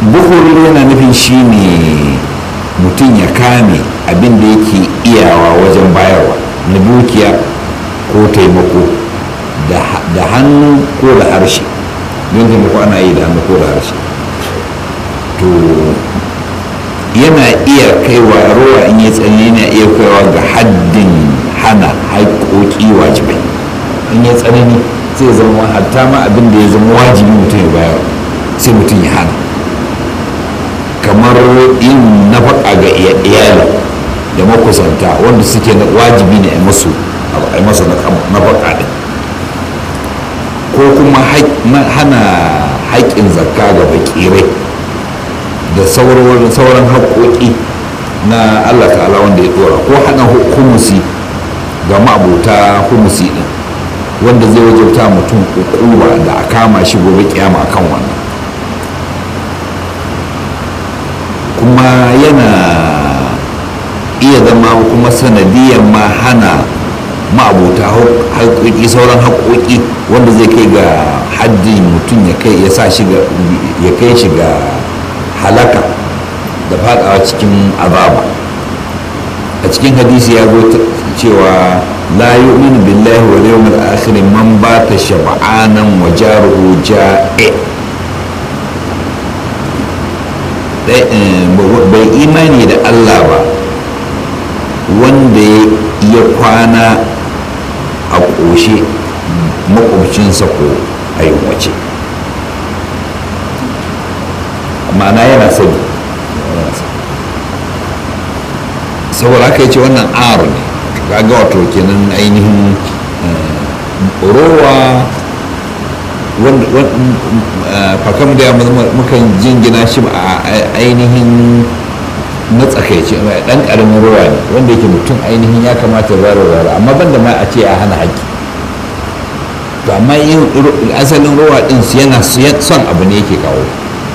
buhuri yana nufin shine mutum ya kame abin da yake iyawa wajen bayarwa na dukiya ko taimako da hannu ko da harshe don taimako ana yi da hannu ko da harshe to yana iya kaiwa ruwa in yi tsanani yana iya kaiwa ga haddin hana haƙoƙi wajibai in yi tsanani sai zama hatta ma abin da ya zama wajibi mutum ya bayar sai mutum ya hana kamar yin nafaka ga iyali da makusanta wanda suke wajibi ne a masu a masa nafaka ɗin ko kuma hana haƙƙin zakka ga bakirai da sauran haƙoƙi na allah ta'ala wanda ya ɗora ko hana humusi ga ma'abuta humusi ɗin wanda zai wajauta mutum ƙuƙuba da a kama shi gobe kiyama akan wannan kuma yana iya zama kuma sanadiyar ma hana ma'abuta haƙoƙi sauran haƙoƙi wanda zai kai ga haddin mutum ya kai ya sa shi ya kai shi ga halaka da fadawa cikin azaba a cikin hadisi ya zo cewa la yu'minu billahi wal yawmil akhir man bata shab'anan wa jaruhu ja'i bai imani da Allah ba wanda ya kwana a ƙoshe makwabcinsa ko a wace ma'ana yana sani saboda haka ce wannan ar ne kaga wato kenan ainihin rowa fakam da mukan jingina shi a ainihin matsakaici dan karamin ruwa ne wanda yake mutum ainihin ya kamata zara zara amma banda ma a ce a hana haƙƙi to amma yin asalin ruwa din yana son abu ne yake kawo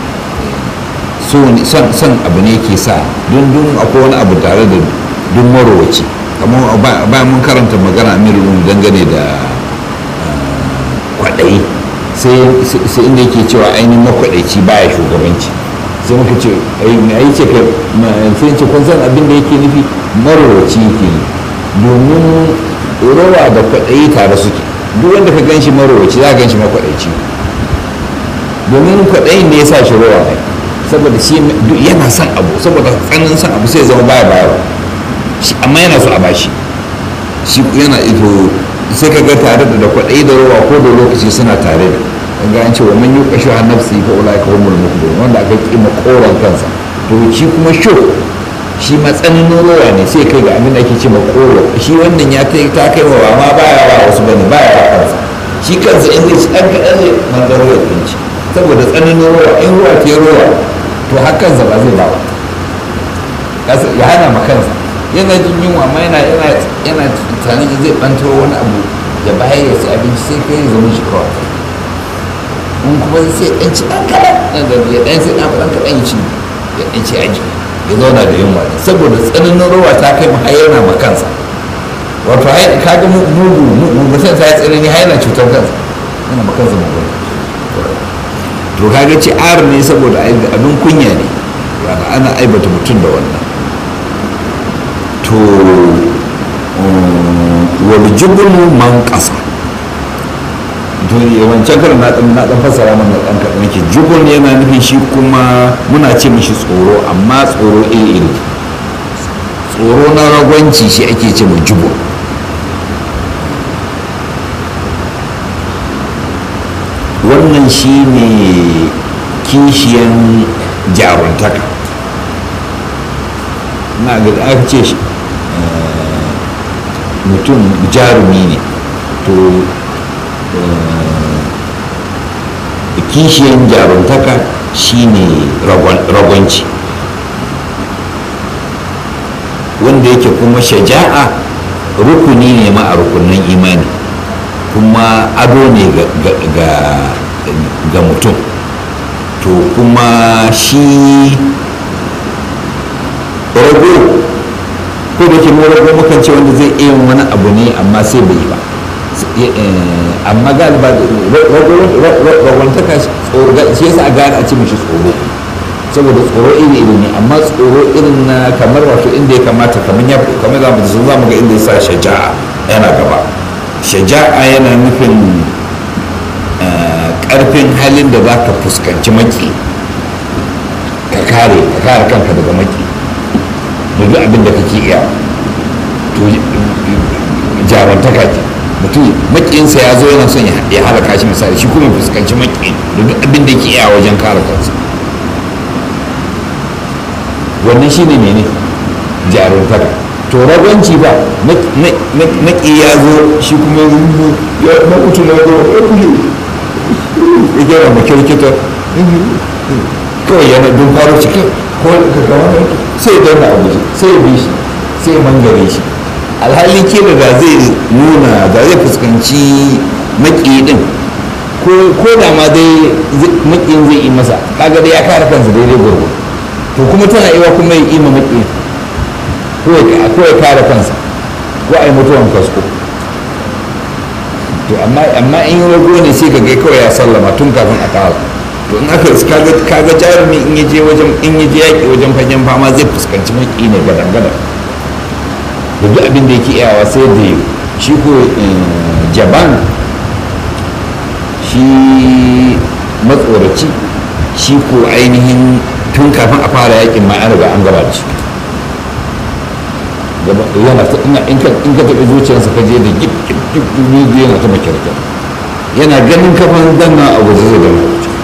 son abu ne yake sa don dun akwai wani abu tare da dun marowaci kamar bayan mun karanta magana amirin dangane da kwaɗayi sai inda yake cewa ainihin makwaɗaici baya shugabanci sai muka ce a yi ce kai sai ce kun san abin da yake nufi marowaci yake yi domin rowa da kwaɗayi tare suke duk wanda ka gan shi marowaci za ka gan shi makwaɗaici domin kwaɗayin ne ya sa shi rowa ne saboda shi yana son abu saboda tsananin son abu sai zama baya bayarwa amma yana so a bashi shi yana ito sai ka ga tare da kwaɗayi da rowa ko da lokaci suna tare da ga an ce wa man yuqa shuha nafsi fa ulai ka humul muflihun wanda aka kima koran kansa to shi kuma sho shi matsanin rowa ne sai kai ga abin da ake ce ma koro shi wannan ya kai ta kai wa ma baya ba wasu bane baya ba kansa shi kansa in zai dan kadan ne mangaro ya tsinci saboda tsananin rowa in ruwa ke rowa to hakansa ba zai ba ya hana ma kansa yana jin yunwa amma yana yana yana tunanin zai banto wani abu ya bayar ya ci abinci sai kai zama shi kawai in kuma sai ɗan ci ɗan kaɗan ɗan da ya ɗan sai ɗan ɗan kaɗan ya ci ya ɗan ci aji ya zauna da yunwa saboda tsananin ruwa ta kai har yana ma kansa wato ka ga mugu mutum ta yi tsanani har yana cutar kansa yana ma kansa mugu to kaga ci ar ne saboda abin kunya ne ana aibata mutum da wannan to wal jubnu man qasa wancan karin na dan na dan fassara mana dan kadan yake jubun yana nufin shi kuma muna ce mishi tsoro amma tsoro iri iri tsoro na ragwanci shi ake ce mu jubun wannan shi ne kishiyan jaruntaka na ga aka ce shi mutum jarumi ne to kishiyan jaruntaka shine ragwanci wanda yake kuma shaja'a rukuni ne ma a rukunin imani kuma ado ne ga mutum to kuma shi rago ko da ke rago mukan ce wanda zai iya wani abu ne amma sai bai ba amma galiba ragwantaka shi yasa a gane a ce mishi tsoro saboda tsoro iri iri ne amma tsoro irin na kamar wato inda ya kamata kamar ya kamar za mu sun za mu ga inda ya sa shaja'a yana gaba shaja'a yana nufin karfin halin da za ka fuskanci maki ka kare ka kare kanka daga maki da duk abin da kake iya to jarantaka ke mutum makiyinsa ya zo yana son ya halaka shi misali shi kuma fuskanci maki da duk abin da yake iya wajen kare kansa wannan shine mene jarumtaka to ragwanci ba maki ya zo shi kuma ya mutu na zo ya kuje ya gyara mu kirkita kawai yana don faro cikin ko ka kama sai ya dauna abu sai ya bi shi sai ya mangare shi alhali kila da zai nuna da zai fuskanci maki din ko da ma dai makin zai yi masa kaga dai ya kare kansa daidai gurgu to kuma tana iwa kuma ya ima maki ko ya kare kansa ko a yi mutuwan kasko to amma amma in yi rago ne sai ka ga kawai ya sallama tun kafin a kawo to in aka kaga kaga jarumi in yaje wajen in yaje yaki wajen fagen fama zai fuskanci maki ne gadan gadan da duk abin da yake iyawa sai da shi ko jaban shi matsoraci shi ko ainihin tun kafin a fara yakin ma an riga an gaba da shi yana ta ina in ka in ka taɓa zuciyarsa ka je da gip gip gip gip yana ta makirkir yana ganin kafan danna a waje zai gama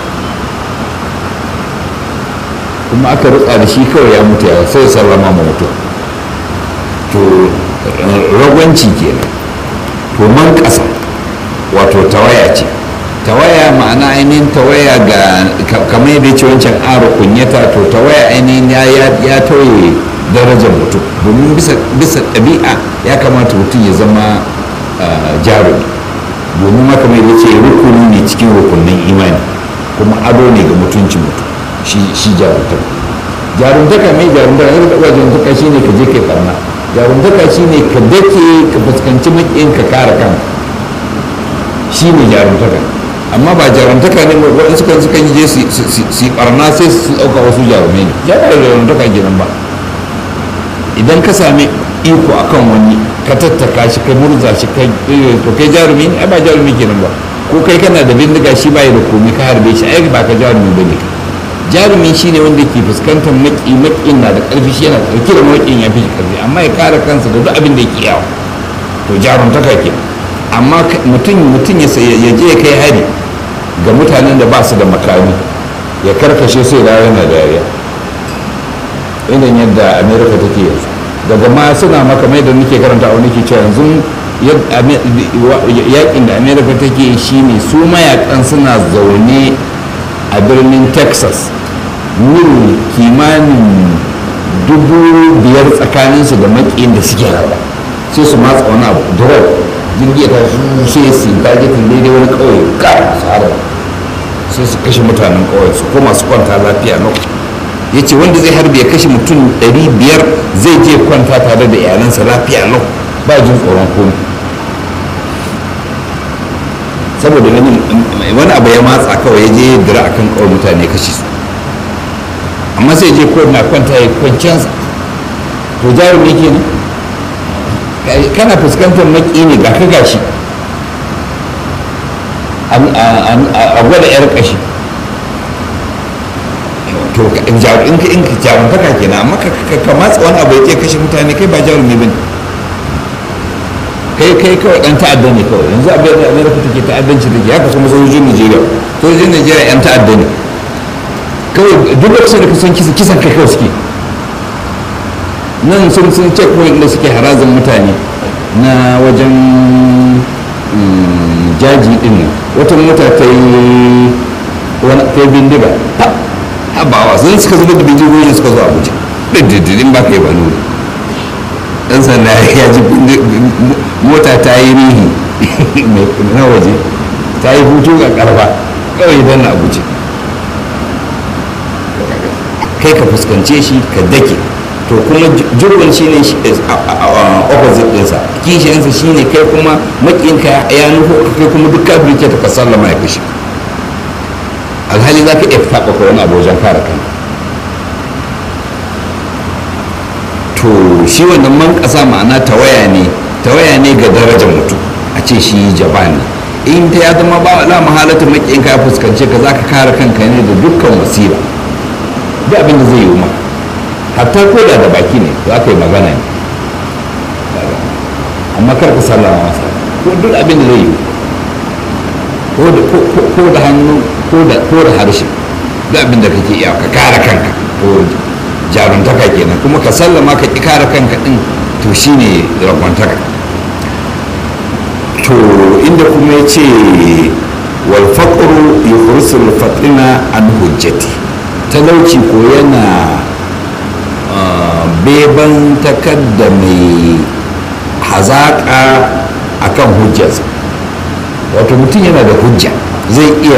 kuma aka rutsa da shi kawai ya mutu ya sai sallama ma mutu to ragwanci kenan to man ƙasa wato tawaya ce tawaya ma'ana ainihin tawaya ga kamar yadda ce wancan aro kunyata to tawaya ainihin ya tauye darajar mutum domin bisa ɗabi'a ya kamata mutum ya zama jarumi domin maka mai ce rukuni ne cikin rukunin imani kuma ado ne ga mutuncin mutum shi jarumtaka jarumtaka mai jarumtaka ya taɓa jarumtaka shi ne ka je kai farna jarumtaka shi ne ka dake ka fuskanci maƙiyin ka kare kanka shi ne jarumtaka amma ba jarumtaka ne waɗansu kan sukan je su yi ɓarna sai su ɗauka wasu jarumai ne jarumtaka kenan ba idan ka sami iko akan wani ka tattaka shi ka murza shi ka to kai jarumi ne ai ba jarumi kenan ba ko kai kana da bindiga shi bai da komai ka harbe shi ai ba ka jarumi ba ne jarumi shine wanda ke fuskantar maki makin na da karfi shi yana ɗauke da makin ya fi shi karfi amma ya kare kansa da duk abin da yake yawa to jarumtaka ke amma mutum mutum ya je ya kai hari ga mutanen da ba su da makami ya karkashe sai rawa yana dariya irin yadda america take yanzu daga ma suna maka mai da nake karanta wani ke cewa yanzu yakin da america take shi ne su mayakan suna zaune a birnin texas mil kimanin dubu biyar tsakaninsu da makiyin da suke raba sai su matsa wani abu drop jirgi ta su sai su targetin daidai wani kauye ka su harba sai su kashe mutanen kauye su koma su kwanta lafiya lau ya ce wanda zai harbe ya kashe mutum 500 zai je kwanta tare da iyalansa lafiya lau ba jin tsoron komai saboda wani abu ya matsa kawai ya je dira a kan kawai mutane kashe su amma sai je ko na kwanta ya kwanciyarsa to jarumi ke ne kana fuskantar maki ne ga ka gashi a gwada 'yar kashi to in ka in ka jarumtaka kenan amma ka matsa wani abu ya kashe mutane kai ba jarumi bane kai kai kawai dan ta'adda ne kawai yanzu abin da amerika take ta'addanci take haka kuma sojojin nigeria sojojin nigeria yan ta'adda ne kawai duk lokacin da kusan kisa kisan kai kawai suke nan sun sun check point da suke harazin mutane na wajen jaji din nan wata mota ta yi wani ta yi bindiga habawa sun suka zuba da bindigogi suka zo abuja ɗin ba ka yi ba nuna ɗan sanda ya ji mota ta yi rihi na waje ta yi hutu ga karfa kawai don na abuja kai ka fuskance shi ka dake to kuma jirgin shi ne opposite ɗinsa kishiyansa shi ne kai kuma makinka ya nufo kai kuma duk kafin ke ta sallama ya kashe alhali za ka iya taɓa wani abu wajen kare kanka to shi wannan man ƙasa ma'ana tawaya ne tawaya ne ga darajar mutum a ce shi jaban ne in ta ya zama ba la mahalata makin ka fuskance ka zaka kare kanka ne da dukkan wasila duk abin da zai yi ma hatta ko da da baki ne za ka yi magana ne amma kar ka sallama masa ko duk abin da zai yi ko da hannu ko da harshe duk abin da kake iya ka kare kanka to jaruntaka kenan kuma ka sallama ka ki kare kanka din to shine ragwantaka to inda kuma ya ce wal faqru yukhrisul fatina an hujjati talauci ko yana beban takadda mai hazaƙa akan hujjarsa wato mutum yana da hujja zai iya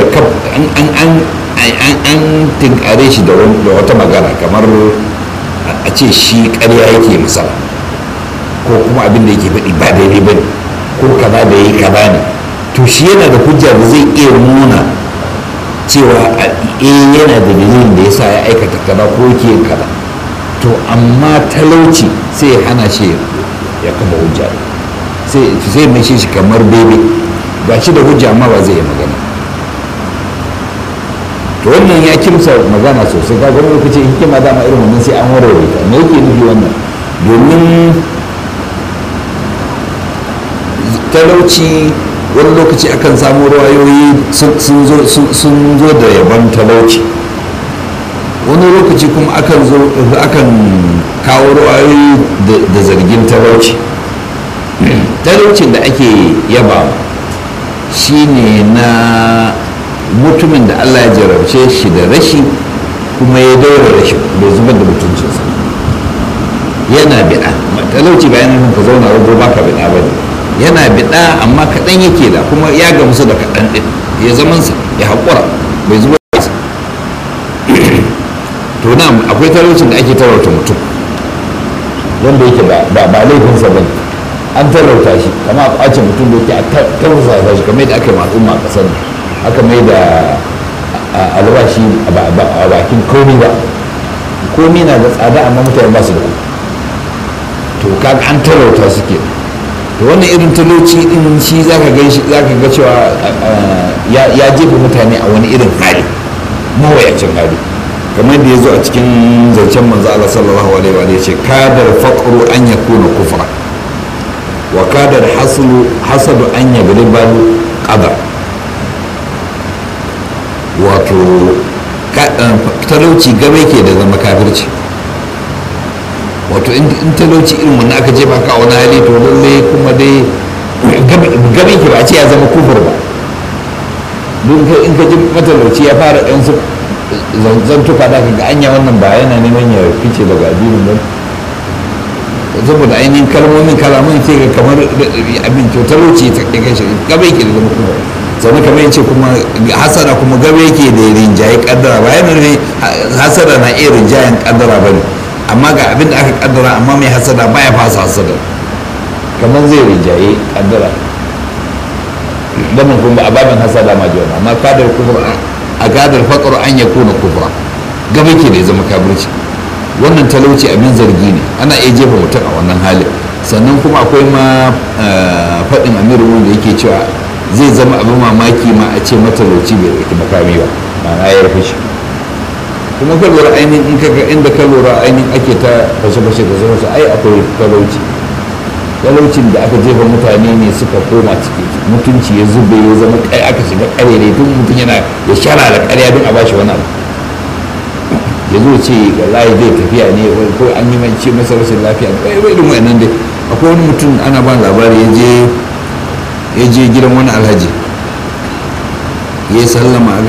an tinkare shi da wata magana kamar a ce shi ƙarya yake misala ko kuma abin da yake faɗi ba daidai ba ne ko kaza da yi kaza ne to shi yana da hujja da zai iya nuna cewa eh yana da dalilin da yasa ya aikata kaza ko yake yin kaza to amma talauci sai ya hana shi ya kama hujja sai mai shi kamar bebe ba shi da hujja amma ba zai yi magana to wannan ya kimsa magana sosai ka wani lokaci hikima dama irin wannan sai an warware ta me yake nufi wannan domin talauci wani lokaci akan samu rawayoyi sun zo da yaban talauci wani lokaci kuma akan zo akan kawo rawayoyi da zargin talauci talaucin da ake yaba shine na mutumin da allah ya jarabce shi da rashi kuma ya daura rashi bai zubar da mutuncinsa yana biɗa talauci bayan nufin ka zauna rago baka biɗa ba ne yana biɗa amma kaɗan yake da kuma ya gamsu da kaɗan ɗin ya zamansa ya haƙura bai zubar da to na akwai talaucin da ake talauta mutum wanda yake ba laifinsa ba ne an talauta shi kama a kwace mutum da yake a tausasa shi kamar yadda aka yi al'umma a ƙasar aka mai da albashi a bakin komi ba komi na da tsada amma mutane ba su da to kaga an talauta su ke to wannan irin talauci din shi zaka ga shi zaka ga cewa ya jefa mutane a wani irin hali mawayacin hali kamar da ya zo a cikin zancen manzo Allah sallallahu alaihi wa ya ce kadar faqru an yakuna kufra wa kadar haslu hasadu an yagriba qadar wato talauci gabe ke da zama kafirci wato in talauci irin wanda aka jefa ka a wani hali to lalle kuma dai gabe ke ba a ce ya zama kufur ba don in ka ji matalauci ya fara ɗan su zantuka da ka ga anya wannan ba yana neman ya fice daga addinin ba saboda ainihin kalmomin kalamun sai ga kamar abin to talauci ta kai shi gabe ke da zama kufur sannan kamar yace kuma hasara kuma gabe yake da rinjaye kaddara ba yana ne hasara na iya rinjayen kaddara ba ne amma ga abin da aka kaddara amma mai hasada baya fasa hasada kamar zai rinjaye kaddara damin kuma a babin hasada ma jiwa amma kadar kufur a kadar faƙar an ya kuna kufura gabe ke da ya zama kabirci wannan talauci abin zargi ne ana iya jefa mutum a wannan halin sannan kuma akwai ma faɗin amiru da yake cewa zai zama abin mamaki ma a ce matalauci bai ɗauki makami ba ma'ana ya rufe shi kuma ka lura ainihin in ka inda ka lura ainihin ake ta fashe-fashe da sauransu ai akwai talauci talaucin da aka jefa mutane ne suka koma ciki mutunci ya zube ya zama kai aka shiga karere tun mutum yana ya shara da karya don a bashi wani abu ya zo ce wallahi zai tafiya ne ko an yi mance masa rashin lafiya kai bai irin wayannan dai akwai wani mutum ana ban labari ya je ya je gidan wani alhaji ya yi sallama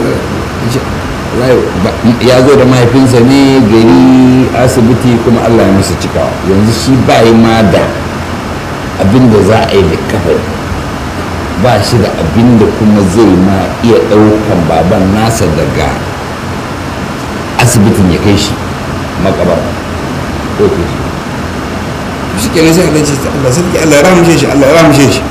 ya zo da mahaifinsa ne gari asibiti kuma allah ya masa cikawa yanzu shi ba yi ma da abin da za a yi da kafin ba shi da abin da kuma zai ma iya ɗaukan baban nasa daga asibitin ya kai shi makabar ko ke shi shi ke nasa Allah ce Allah sarki Allah ya ramshe shi Allah ya ramshe shi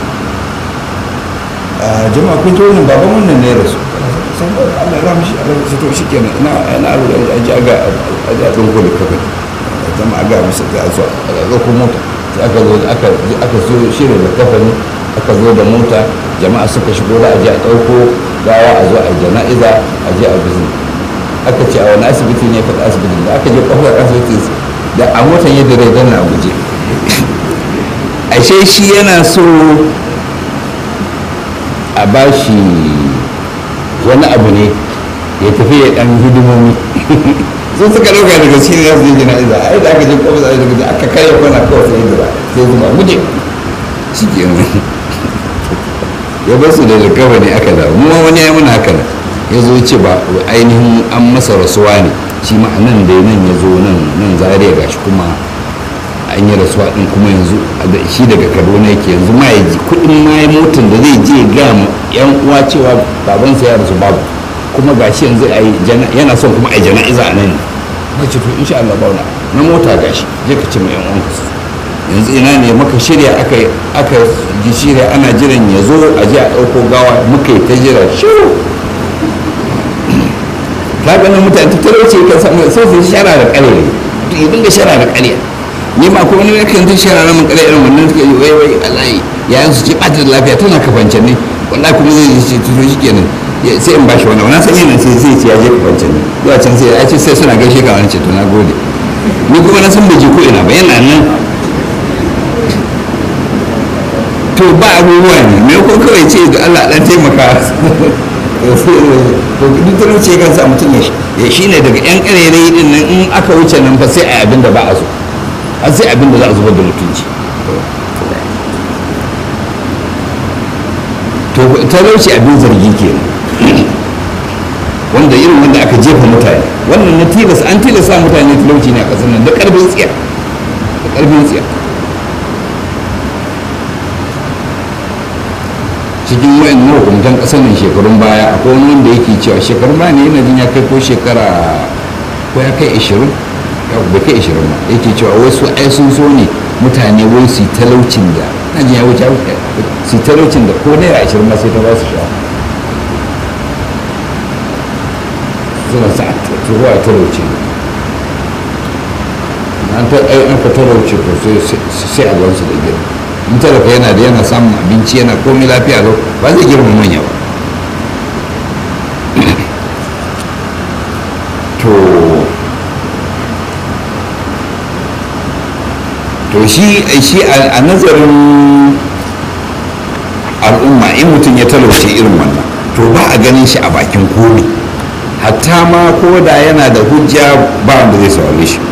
a jama'a kun ta wannan baban wannan ne ya rasu san Allah ya ramshe Allah ya to shi kenan ina ina abu da aji aga aji a ɗauko da kafin zama a gaya musu za a zo a ɗauko mota sai aka zo aka aka so shirin da kafani aka zo da mota jama'a suka shigo da a je a ɗauko gawa a zo a yi jana'iza a je a bizin aka ce a wani asibiti ne faɗa asibitin da aka je kofar asibitin da a motan yadda rai danna a guje ashe shi yana so a bashi wani abu ne ya tafi ya ɗan hidimomi sun suka ɗauka daga shi ne za su yi jana'iza ai da aka je kofar asibitin aka karya kwana kawai sai jira sai zuba guje shi ke ya bar su da likawa ne aka dawo mu wani ya muna haka nan ya zo ce ba ainihin an masa rasuwa ne shi ma nan da nan ya zo nan nan zariya gashi kuma an yi rasuwa din kuma yanzu shi daga kaduna yake yanzu ma ya ji kudin ma ya motin da zai je ga yan uwa cewa babansa ya rasu babu kuma gashi yanzu yana son kuma a jana'iza a nan ne ce to insha Allah bauna na mota gashi je ka ce ma yan uwanka su yanzu ina ne maka shirya aka aka ji shirya ana jiran ya zo a je a ɗauko gawa muka yi ta jira shiru ka ganin mutane ta talauce ka samu sai su shara da ƙarya to ya dinga shara da ƙarya ni ma ko wani yakan ta shara na mun ƙarya irin wannan suka yi wai wai alayi yayin su ce ɓata da lafiya tana kafance ne wallahi kuma zai ce to shi kenan sai in bashi wannan wannan san yana sai sai ce ya je kafance ne zuwa can sai ya ce sai suna gaishe ka wani ce to na gode ni kuma na san bai je ko ina ba yana nan to ba abubuwa ne me ko kawai ce da Allah dan taimaka to duk talauci kan sa mutum ya shi ne daga yan karerai din nan in aka wuce nan fa sai a abin da ba a so a sai abin da za a zubar da mutunci to talauci abin zargi ke wanda irin wanda aka jefa mutane wannan na tilas an tilasa mutane talauci ne a ƙasar nan da ƙarfin tsiya da ƙarfin tsiya cikin wayan mahukuntan ƙasar nan shekarun baya akwai wani wanda yake cewa shekarun baya ne yana jin ya kai ko shekara ko ya kai ashirin ya bai kai ashirin ba yake cewa wasu ai sun so ne mutane wai su talaucin da na jin ya wuce su talaucin da ko naira ashirin ma sai ta ba su sha suna sa turuwa a talauci an ta ai an ka talauci ko sai a gansu da girma in talaka yana da yana samun abinci yana komai lafiya lau ba zai girma manya ba to to shi shi a nazarin al'umma in mutum ya talauce irin wannan to ba a ganin shi a bakin komi hatta ma ko da yana da hujja ba wanda zai saurare shi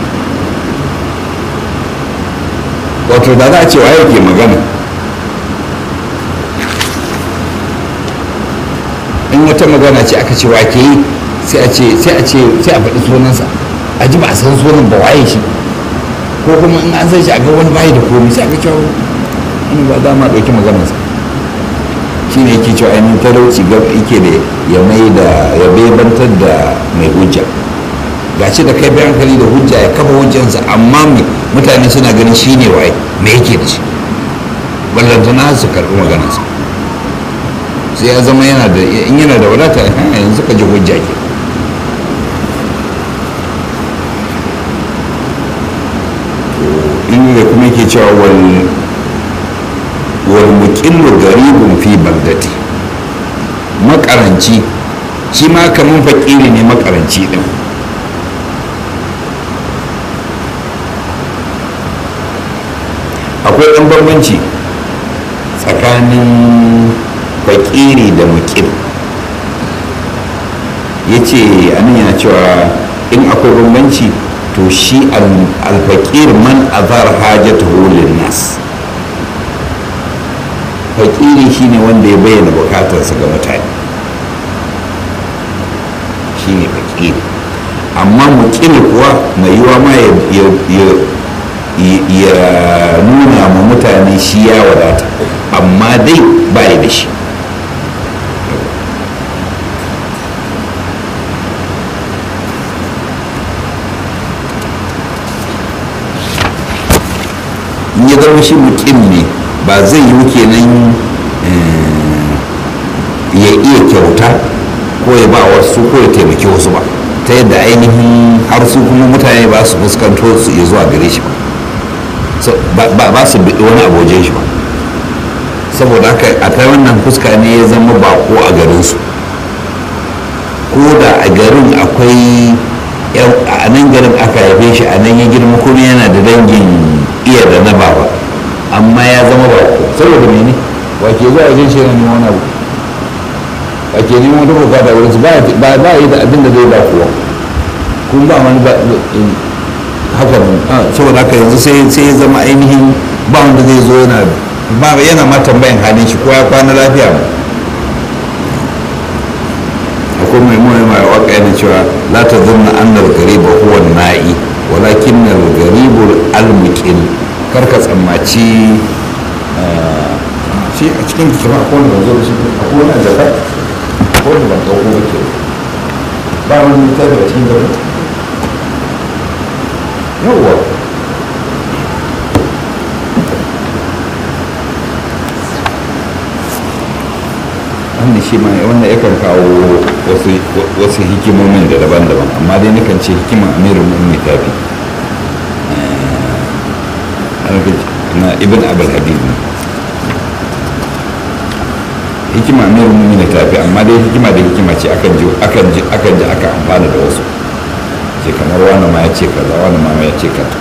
wato da za a ce wa yake magana in wata magana ce aka ce wa ke yi sai a ce sai a ce sai a faɗi sunansa a ji ba a san sunan ba waye shi ko kuma in an san shi a ga wani bayi da komai sai aka cewa wani ba za ma ɗauki maganarsa shi ne yake cewa ainihin talauci gab yake da ya mai da ya bebantar da mai hujja gashi da kai bayan hankali da hujja ya kafa hujjansa amma me mutane suna ganin shi ne waye me yake da shi ballantana su karɓi maganarsa sai ya zama yana da in yana da wadata yanzu ka ji hujja ke inda kuma yake cewa wal wal muqillu garibun fi bagdati makaranci shi ma kaman fakiri ne makaranci din akwai ɗan bambanci tsakanin fakiri da mukil ya ce anan yana cewa in akwai bambanci to shi alfakir man azar hajjatahu lin nas fakiri shine wanda ya bayyana bukatarsa ga mutane shine fakiri amma mukil kuwa mai yiwa ma ya nuna ma mutane shi ya wadata amma dai ba da shi in ya zama shi mukim ne ba zai yi kenan ya iya kyauta ko ya ba wasu ko ya taimaki wasu ba ta yadda ainihin har su kuma mutane ba su fuskanto su iya zuwa gare shi ba ba su bi wani aboje shi ba saboda haka a ta wannan fuska ne ya zama bako a garinsu ko da a garin akwai a nan garin aka haife shi a nan ya girma kuma yana da dangin iya da na baba amma ya zama bako saboda mene wake zuwa wajen shi yana neman wani abu wake neman wata bukata wurin su ba yi da abin da zai ba kuwa kuma ba wani ba haka saboda haka yanzu sai ya zama ainihin ba wanda zai zo yana ba yana ma tambayan halin shi ko ya kwana lafiya ba akwai mai mai mai waka yana cewa la ta zunna annal gariba huwa na'i walakin al garibu al muqil kar ka tsammaci shi a cikin kima akwai wanda zo da shi akwai wani da akwai wanda ban dauko ba ke ba wani littafi a cikin gaba yawwa wannan shi ma wannan yakan kawo wasu hikimomin da daban-daban amma dai nakan ce hikiman amirin mu'mini tafi na ibn abul hadid ne hikima amirin mu'mini tafi amma dai hikima da hikima ce akan ji akan ji akan ji aka amfana da wasu ce kamar wani ma ya ce kaza wani ma ya ce kaza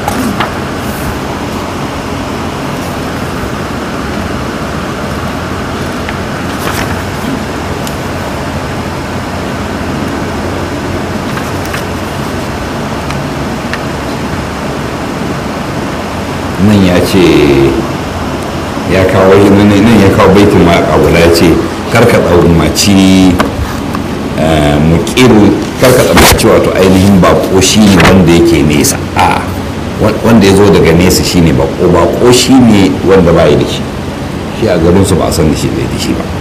nan ya ce ya kawo nan ya kawo baitin ma a guda ya ce karka tsammaci mukil karka tsammaci wato ainihin bako shi ne wanda yake nesa a wanda ya zo daga nesa shi ne bako bako shi ne wanda ba yi da shi shi a garinsu ba a san da shi da shi ba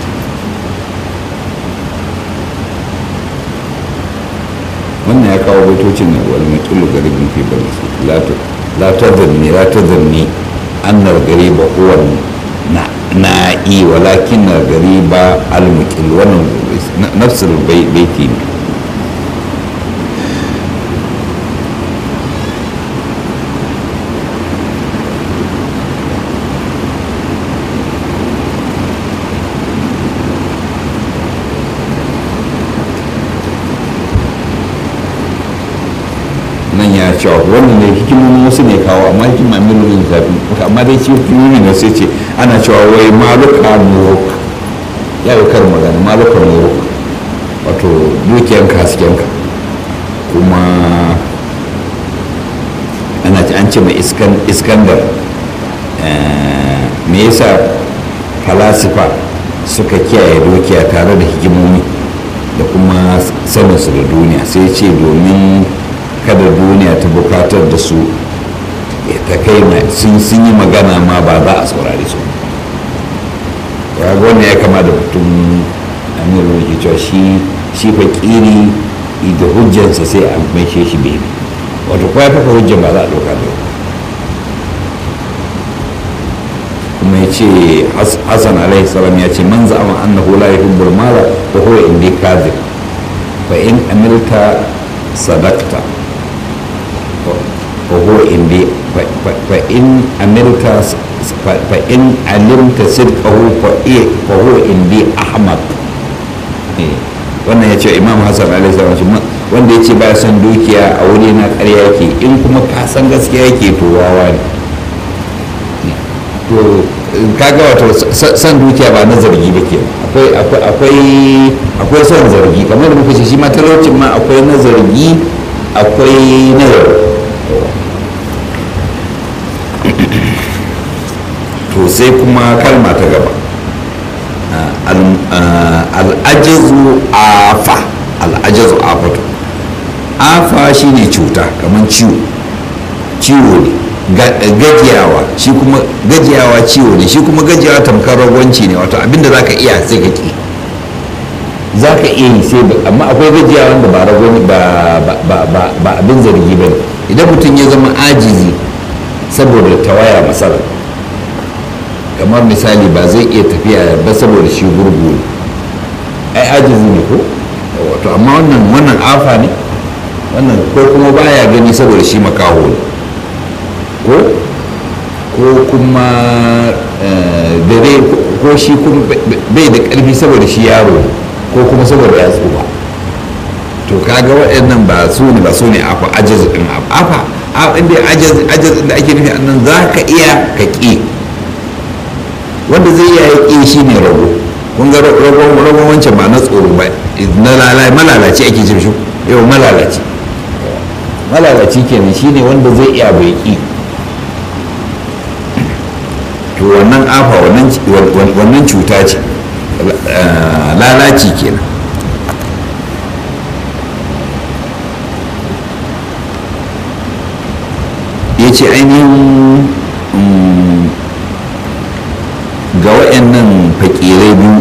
wannan ya kawo baitocin na wani mukilu garibin fi bala لا تظني لا تظني أن الغريب هو نائي ولكن الغريب المكل نفس البيت nan ya cewa wannan ne hikimomin wasu ne kawo amma hikima miliyoyin zafi amma dai ci hikimomin da sai ce ana cewa wai maluka muruk ya yi kar magana maluka muruk wato dukiyanka haskenka kuma ana an ce mai iskandar me yasa falasifa suka kiyaye dukiya tare da hikimomi da kuma saninsu da duniya sai ce domin kada duniya ta bukatar da su ta kai sun yi magana ma ba za a saurari su ya wannan ya kama da mutum amiru ke cewa shi shi fakiri da hujjansa sai a maishe shi bebe wato kuwa ya fafa hujjan ba za a ɗauka da kuma ya ce hassan alaihi salam ya ce man za'ama annahu la yuhibbul mala wa huwa indi kadhib fa in amilta sadaqta وهو عندي فإن عملت فإن علمت صدقه فهو عندي أحمد wannan ya ce imam hassan alaihi salam wanda ya ce ba san dukiya a wuri na ƙarya yake in kuma ka san gaskiya yake to wawa ne to kaga wato san dukiya ba na zargi ba ke akwai akwai son zargi kamar da muka ce shi ma talaucin ma akwai na zargi akwai na yarda to sai kuma kalma ta gaba al'ajizu afa al'ajizu afatu afa shine cuta kamar ciwo ciwo ne gajiyawa shi kuma gajiyawa ciwo ne shi kuma gajiyawa tamkar ragwanci ne wato abinda za ka iya sai ka ki za ka iya yi sai amma akwai gajiyawa wanda ba ragwani ba abin zargi ba ne idan mutum ya zama ajizi saboda tawaya masara kamar misali ba zai iya tafiya ba saboda shi gurgu ne ai ajizi ne ko wato amma wannan wannan afa ne wannan ko kuma baya gani saboda shi makaho ne ko ko kuma dare ko shi kuma bai da ƙarfi saboda shi yaro ko kuma saboda ya tsufa to kaga waɗannan ba su ne ba su ne afa ajiz din afa inda ajiz ajiz da ake nufi annan za ka iya ka ƙi wanda zai iya ƙi shi ne rago kun ga ragon ragon wancan ba na tsoro ba na lalai malalaci ake ce shi yau malalaci malalaci kenan shine wanda zai iya bai ƙi to wannan afa wannan cuta ce lalaci kenan ya ce ainihin ga waɗannan fakirai biyu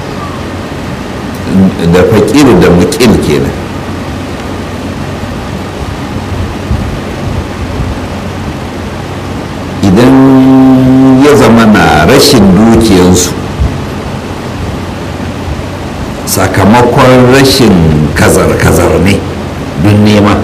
da fakir da mukil kenan idan ya zama na rashin dukiyansu sakamakon rashin kazar-kazar ne don nema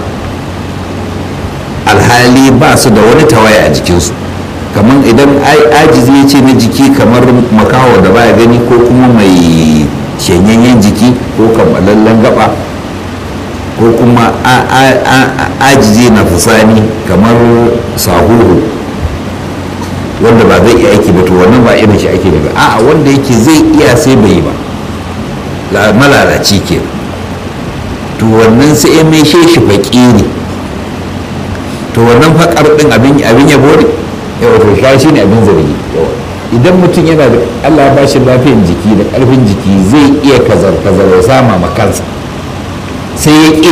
alhali ba su da wani tawaya a jikinsu kamar idan ajizi ya ce na jiki kamar makawa da baya gani ko kuma mai shanyanyen jiki ko kamalallen gaba ko kuma ajizi na fusani kamar sahuhu wanda ba zai iya aiki ba to wannan ba irin shi ake ba a'a wanda yake zai iya sai bai yi ba malalaci ke to wannan sai ya mai shi fakiri to wannan fakar din abin abin yabo ne yawa to shi shi ne abin zargi idan mutum yana da Allah ya bashi lafiyan jiki da karfin jiki zai iya kazar kazar ya sama ma kansa sai ya ƙi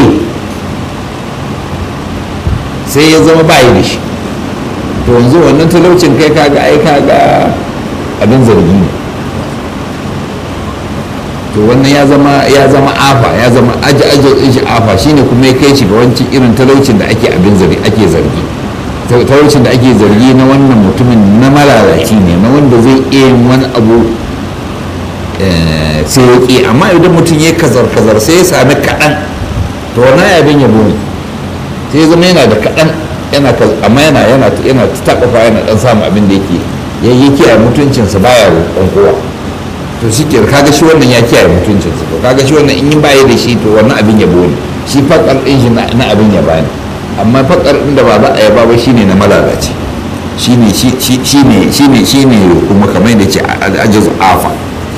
sai ya zama bayi da shi to yanzu wannan talaucin kai kaga ai kaga abin zargi ne to wannan ya zama ya zama afa ya zama aji aji din shi afa shine kuma ya kai shi ga wancan irin talaucin da ake abin zargi ake zargi talaucin da ake zargi na wannan mutumin na malalaci ne na wanda zai iya yin wani abu sai ya ƙi amma idan mutum ya kazar kazar sai ya sami kaɗan to wannan abin yabo ne sai ya zama yana da kaɗan yana amma yana yana yana taɓafa yana ɗan samun abin da yake ya yi kiyaye mutuncinsa baya roƙon kowa to shi ke kaga shi wannan ya kiyaye mutuncinsa to kaga shi wannan in yi baya da shi to wannan abin yabo ne shi fakar ɗin shi na abin yaba ne amma fakar ɗin da ba za a yaba ba shine na malalaci shine shine shine shine kuma kamar da ce ajiz afa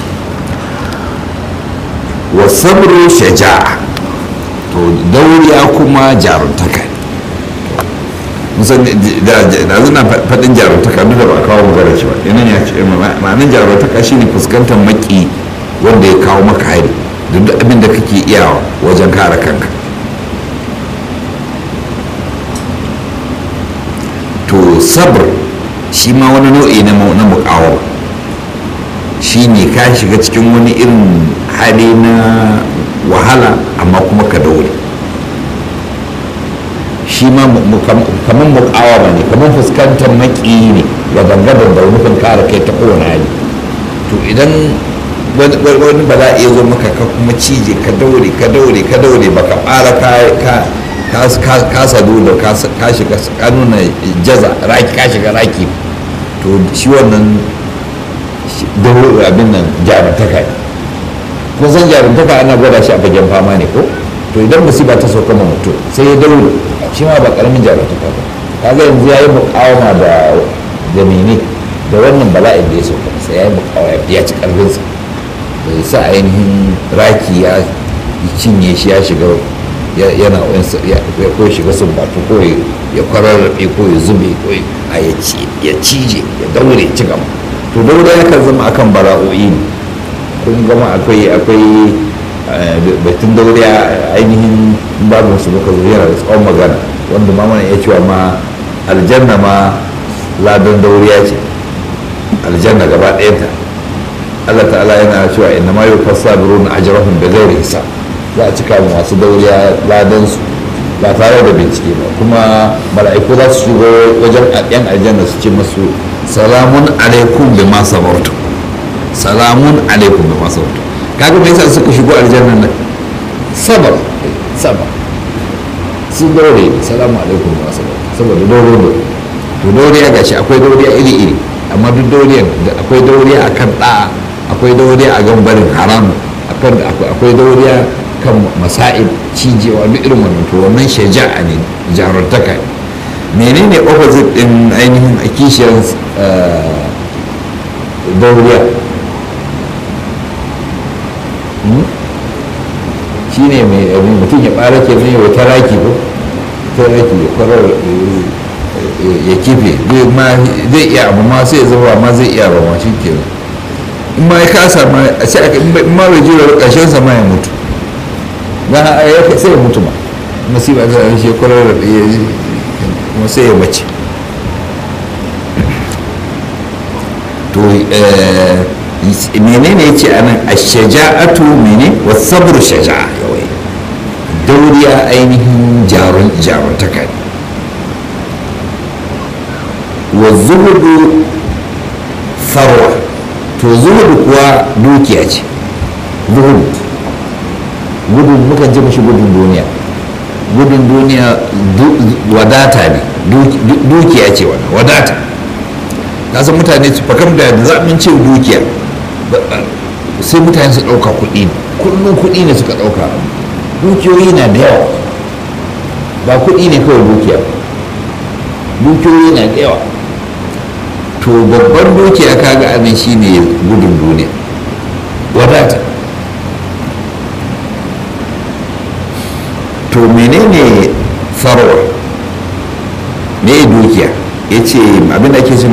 wa sabru shaja'a to dauriya kuma jaruntaka musan da zuna faɗin jaruntaka duk da ba kawo magana shi ba yanan ya ce ma'anin jaruntaka shine fuskantar maki wanda ya kawo maka hari da duk abin da kake iyawa wajen kare kanka to sabr shi ma wani nau'i na muƙawar shi ne ka shiga cikin wani irin hali na wahala amma kuma ka daure shi ma kamar muƙawama ne kamar fuskantar maƙi ne ga gangadan da nufin kare kai ta kowane hali to idan wani ba za a iya zo maka ka kuma cije ka daure ka daure ka daure baka fara ka ka sadu da ka shiga ka nuna jaza raki ka shiga raki to shi wannan daure abin nan jarumtaka ne kun san jarumtaka ana gwada shi a fagen fama ne ko to idan musiba ta sauka ma mutum sai ya daure shi ma ba karamin jarumtaka ba kaga yanzu ya yi mukawama da da mene da wannan bala'in da ya sauka sai ya yi mukawama ya ci karfinsa bai sa ainihin raki ya cinye shi ya shiga yana ko shiga sun batu ko ya kwararrabe ko ya zube ko ya cije ya daure ci gaba to daure ya kan zama akan bala'o'i ne kun gama akwai akwai batun daure ainihin babu su muka zo yana da tsawon magana wanda ma mana iya cewa ma aljanna ma ladan dauriya ce aljanna gaba ɗayanta Allah ta'ala yana cewa inna ma yufassa birun ajrahum bi ghairi hisab za a cika masu dauriya ladan su ba tare da bincike ba kuma mala'iku za su shigo wajen yan aljanna su ce masu salamun alaikum bi ma sabartu salamun alaikum bi ma sabartu kaga me yasa suka shigo aljanna nan sabar sabar sun daure salamu alaikum wa saboda daure ne to dauriya gashi akwai dauriya iri iri amma duk dauriyan akwai dauriya akan ɗa'a akwai dauriya a gan barin haramu akwai dauriya kan masa'ib cijewa duk irin wannan to wannan shaja'a ne jarumtaka menene opposite din ainihin a kishiyar dauriya shi ne mai mutum ya ɓara ke mai wata raki ko ta raki ya kwarar ya kife zai iya abu ma sai zuwa ma zai iya ba ma shi ke in ma ya kasa ma a ce aka in ma bai jira ƙarshen sa ma ya mutu na ya sai ya mutu ma masifa ta an shi kwarar da ya kuma sai ya mace to menene ya ce a nan a shaja'atu mene wa sabru shaja'a yawai dauriya ainihin jaruntaka ne wa zuhudu farwa to zuhudu kuwa dukiya ce zuhudu gudun mukan ce mashi gudun duniya gudun duniya wadata ne dukiya ce wannan wadata kasan mutane su fakam da zaɓin ce dukiya sai mutane su ɗauka kuɗi kullum kuɗi ne suka ɗauka dukiyoyi na da yawa ba kuɗi ne kawai dukiya dukiyoyi na da yawa to babban dukiya kaga abin shine gudun duniya wadata to menene farwa me dukiya ya ce abin da ake ce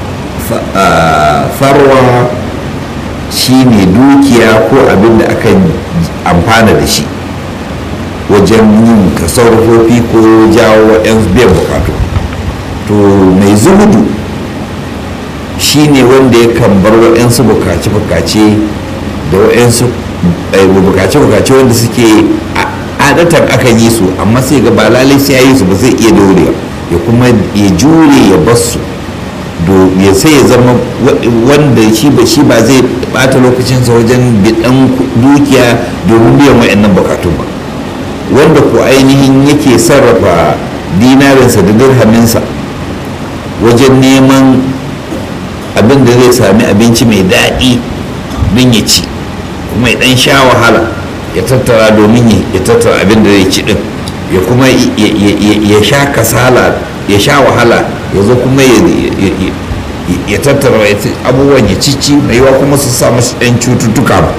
farwa shine dukiya ko abin da aka amfana da shi wajen yin tasarrufofi ko jawo yan biyan bukatu to mai zuhudu shine wanda ya kan bar waɗansu bukace-bukace da waɗansu bukace-bukace wanda suke adatan aka yi su amma sai ga ba lalai sai ya yi su ba zai iya dorewa ya kuma ya jure ya basu ya sai ya zama wanda shi ba shi ba zai bata lokacinsa wajen bidan dukiya domin biyan wa'annan bukatun ba wanda ko ainihin yake sarrafa dinarinsa da dirhaminsa wajen neman abin da zai sami abinci mai daɗi don ya ci kuma ya ɗan sha wahala ya tattara domin ya tattara abin da zai ci ɗin ya kuma ya sha kasala ya sha wahala ya zo kuma ya tattara abubuwan ya cici mai yawa kuma su sa masu ɗan cututtuka ba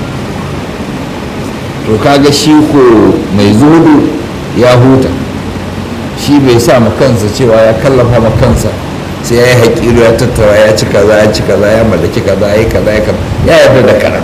to kaga shi ko mai zuhudu ya huta shi bai sa ma kansa cewa ya kallafa ma kansa sai ya yi haƙiru ya tattara ya ci kaza ya ci kaza ya mallaki kaza ya yi kaza ya kaza ya yarda da kaɗan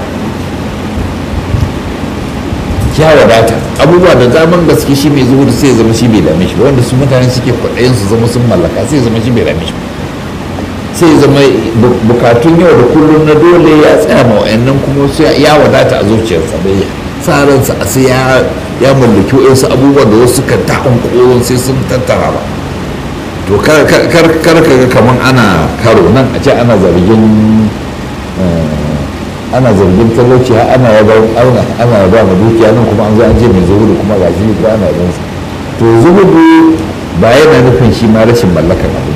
ya wadata abubuwa da zaman gaske shi mai zuhudu sai ya zama shi bai dame shi wanda su mutane suke kwaɗayin su zama sun mallaka sai ya zama shi bai dame shi sai ya zama bukatun yau da kullum na dole ya tsaya ma wa'annan kuma ya wadata a zuciyarsa bai sa ransa a sai ya mallaki wa'insu abubuwa da wasu kan ta'un koron sai sun tattara ba to kar ka ga kamar ana karo nan a ce ana zargin ana zargin talauci har ana yaba ana ana yaba ma dukiya nan kuma an zo an je mai zuhudu kuma ga shi ko ana yaban sa to zuhudu ba yana nufin shi ma rashin mallakar abu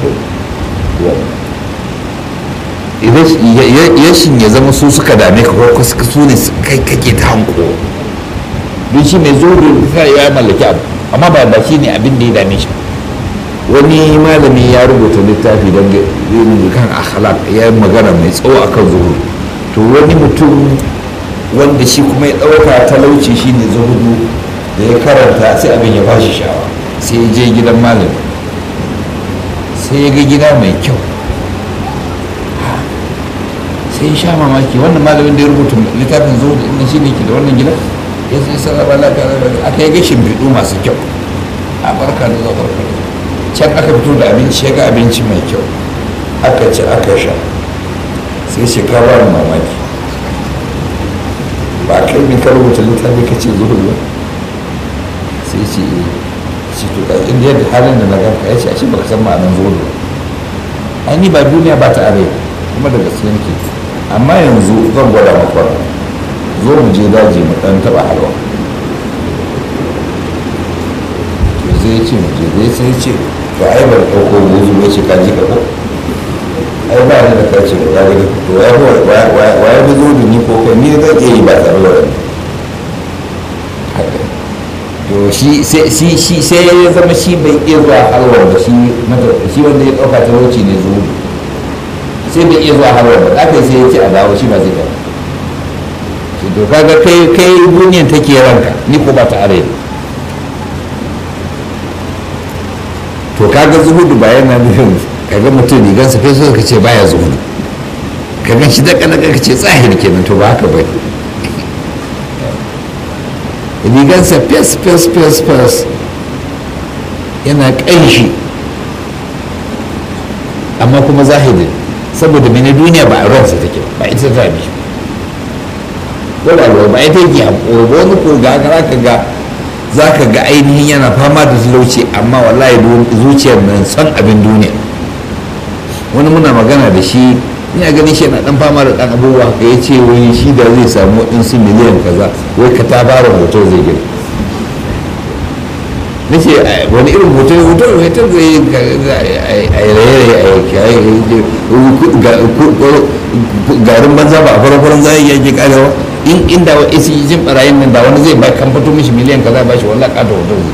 ba yashin ya zama su suka dame ka ko su ne kai kake ta hanko don shi mai zuhudu ya mallaki abu amma ba ba shi ne abin da ya dame shi wani malami ya rubuta littafi don kan akhlaq ya yi magana mai tsawo akan zuhudu to wani mutum wanda shi kuma ya ɗauka talauci shine zuhudu da ya karanta sai abin ya bashi shawa sai ya je gidan malami sai ya ga gida mai kyau sai ya sha mamaki wannan malamin da ya rubuta littafin zuhudu inda shi ne ke da wannan gida ya sai sarrafa lafiya aka yi gashin bidu masu kyau a barka da zuwa barka da can aka fito da abinci ya ga abinci mai kyau aka ci aka sha sai shekara mamaki ba kai ne ka rubuta littafi ka ce zuhur ba sai ce ce to ka inda yadda halin da na ganka ya ce a ce baka san ma'anar zuhur ba ai ni ba duniya ba ta are kuma da gaske nake amma yanzu zan gwada maka zo mu je daji mu dan taba halwa sai ce mu je zai sai ce to ai ban ɗauko buzu ba ce ka ji ka ko ai ba ni da kace da ya gani to ya wa ya fi zuwa ni ko kai ni zan iya yi ba tare da wani to shi sai ya zama shi bai iya zuwa halwar ba shi shi wanda ya ɗauka talauci ne zuwa sai bai iya zuwa halwar ba ɗaka sai ya ce a dawo shi ba zai gaba to kaga kai kai duniyan take ranka ni ko ba ta are to kaga zuhudu ba yana nufin kaga mutum rigansa kai so ka ce baya zuhudu ka gan shi daga daga ka ce tsahiri kenan to ba haka ba rigansa fes fes fes fes yana ƙanshi amma kuma zahiri saboda mene duniya ba a ransa take ba ita ta bi ko da ba ita yake haƙo ba wani ko ga ka ga za ka ga ainihin yana fama da talauci amma wallahi zuciyar nan son abin duniya wani muna magana da shi ina ganin shi yana dan fama da dan abubuwa ka ya ce wani shi da zai samu waɗansu miliyan kaza wai ka ta fara hoto zai gina na ce wani irin hoto ya hoto hoto zai a raye garin banza ba a farfaran zai yake karewa in inda wa isi jin barayin nan da wani zai ba kan fito mishi miliyan kaza ba shi wallahi ka da hoto zai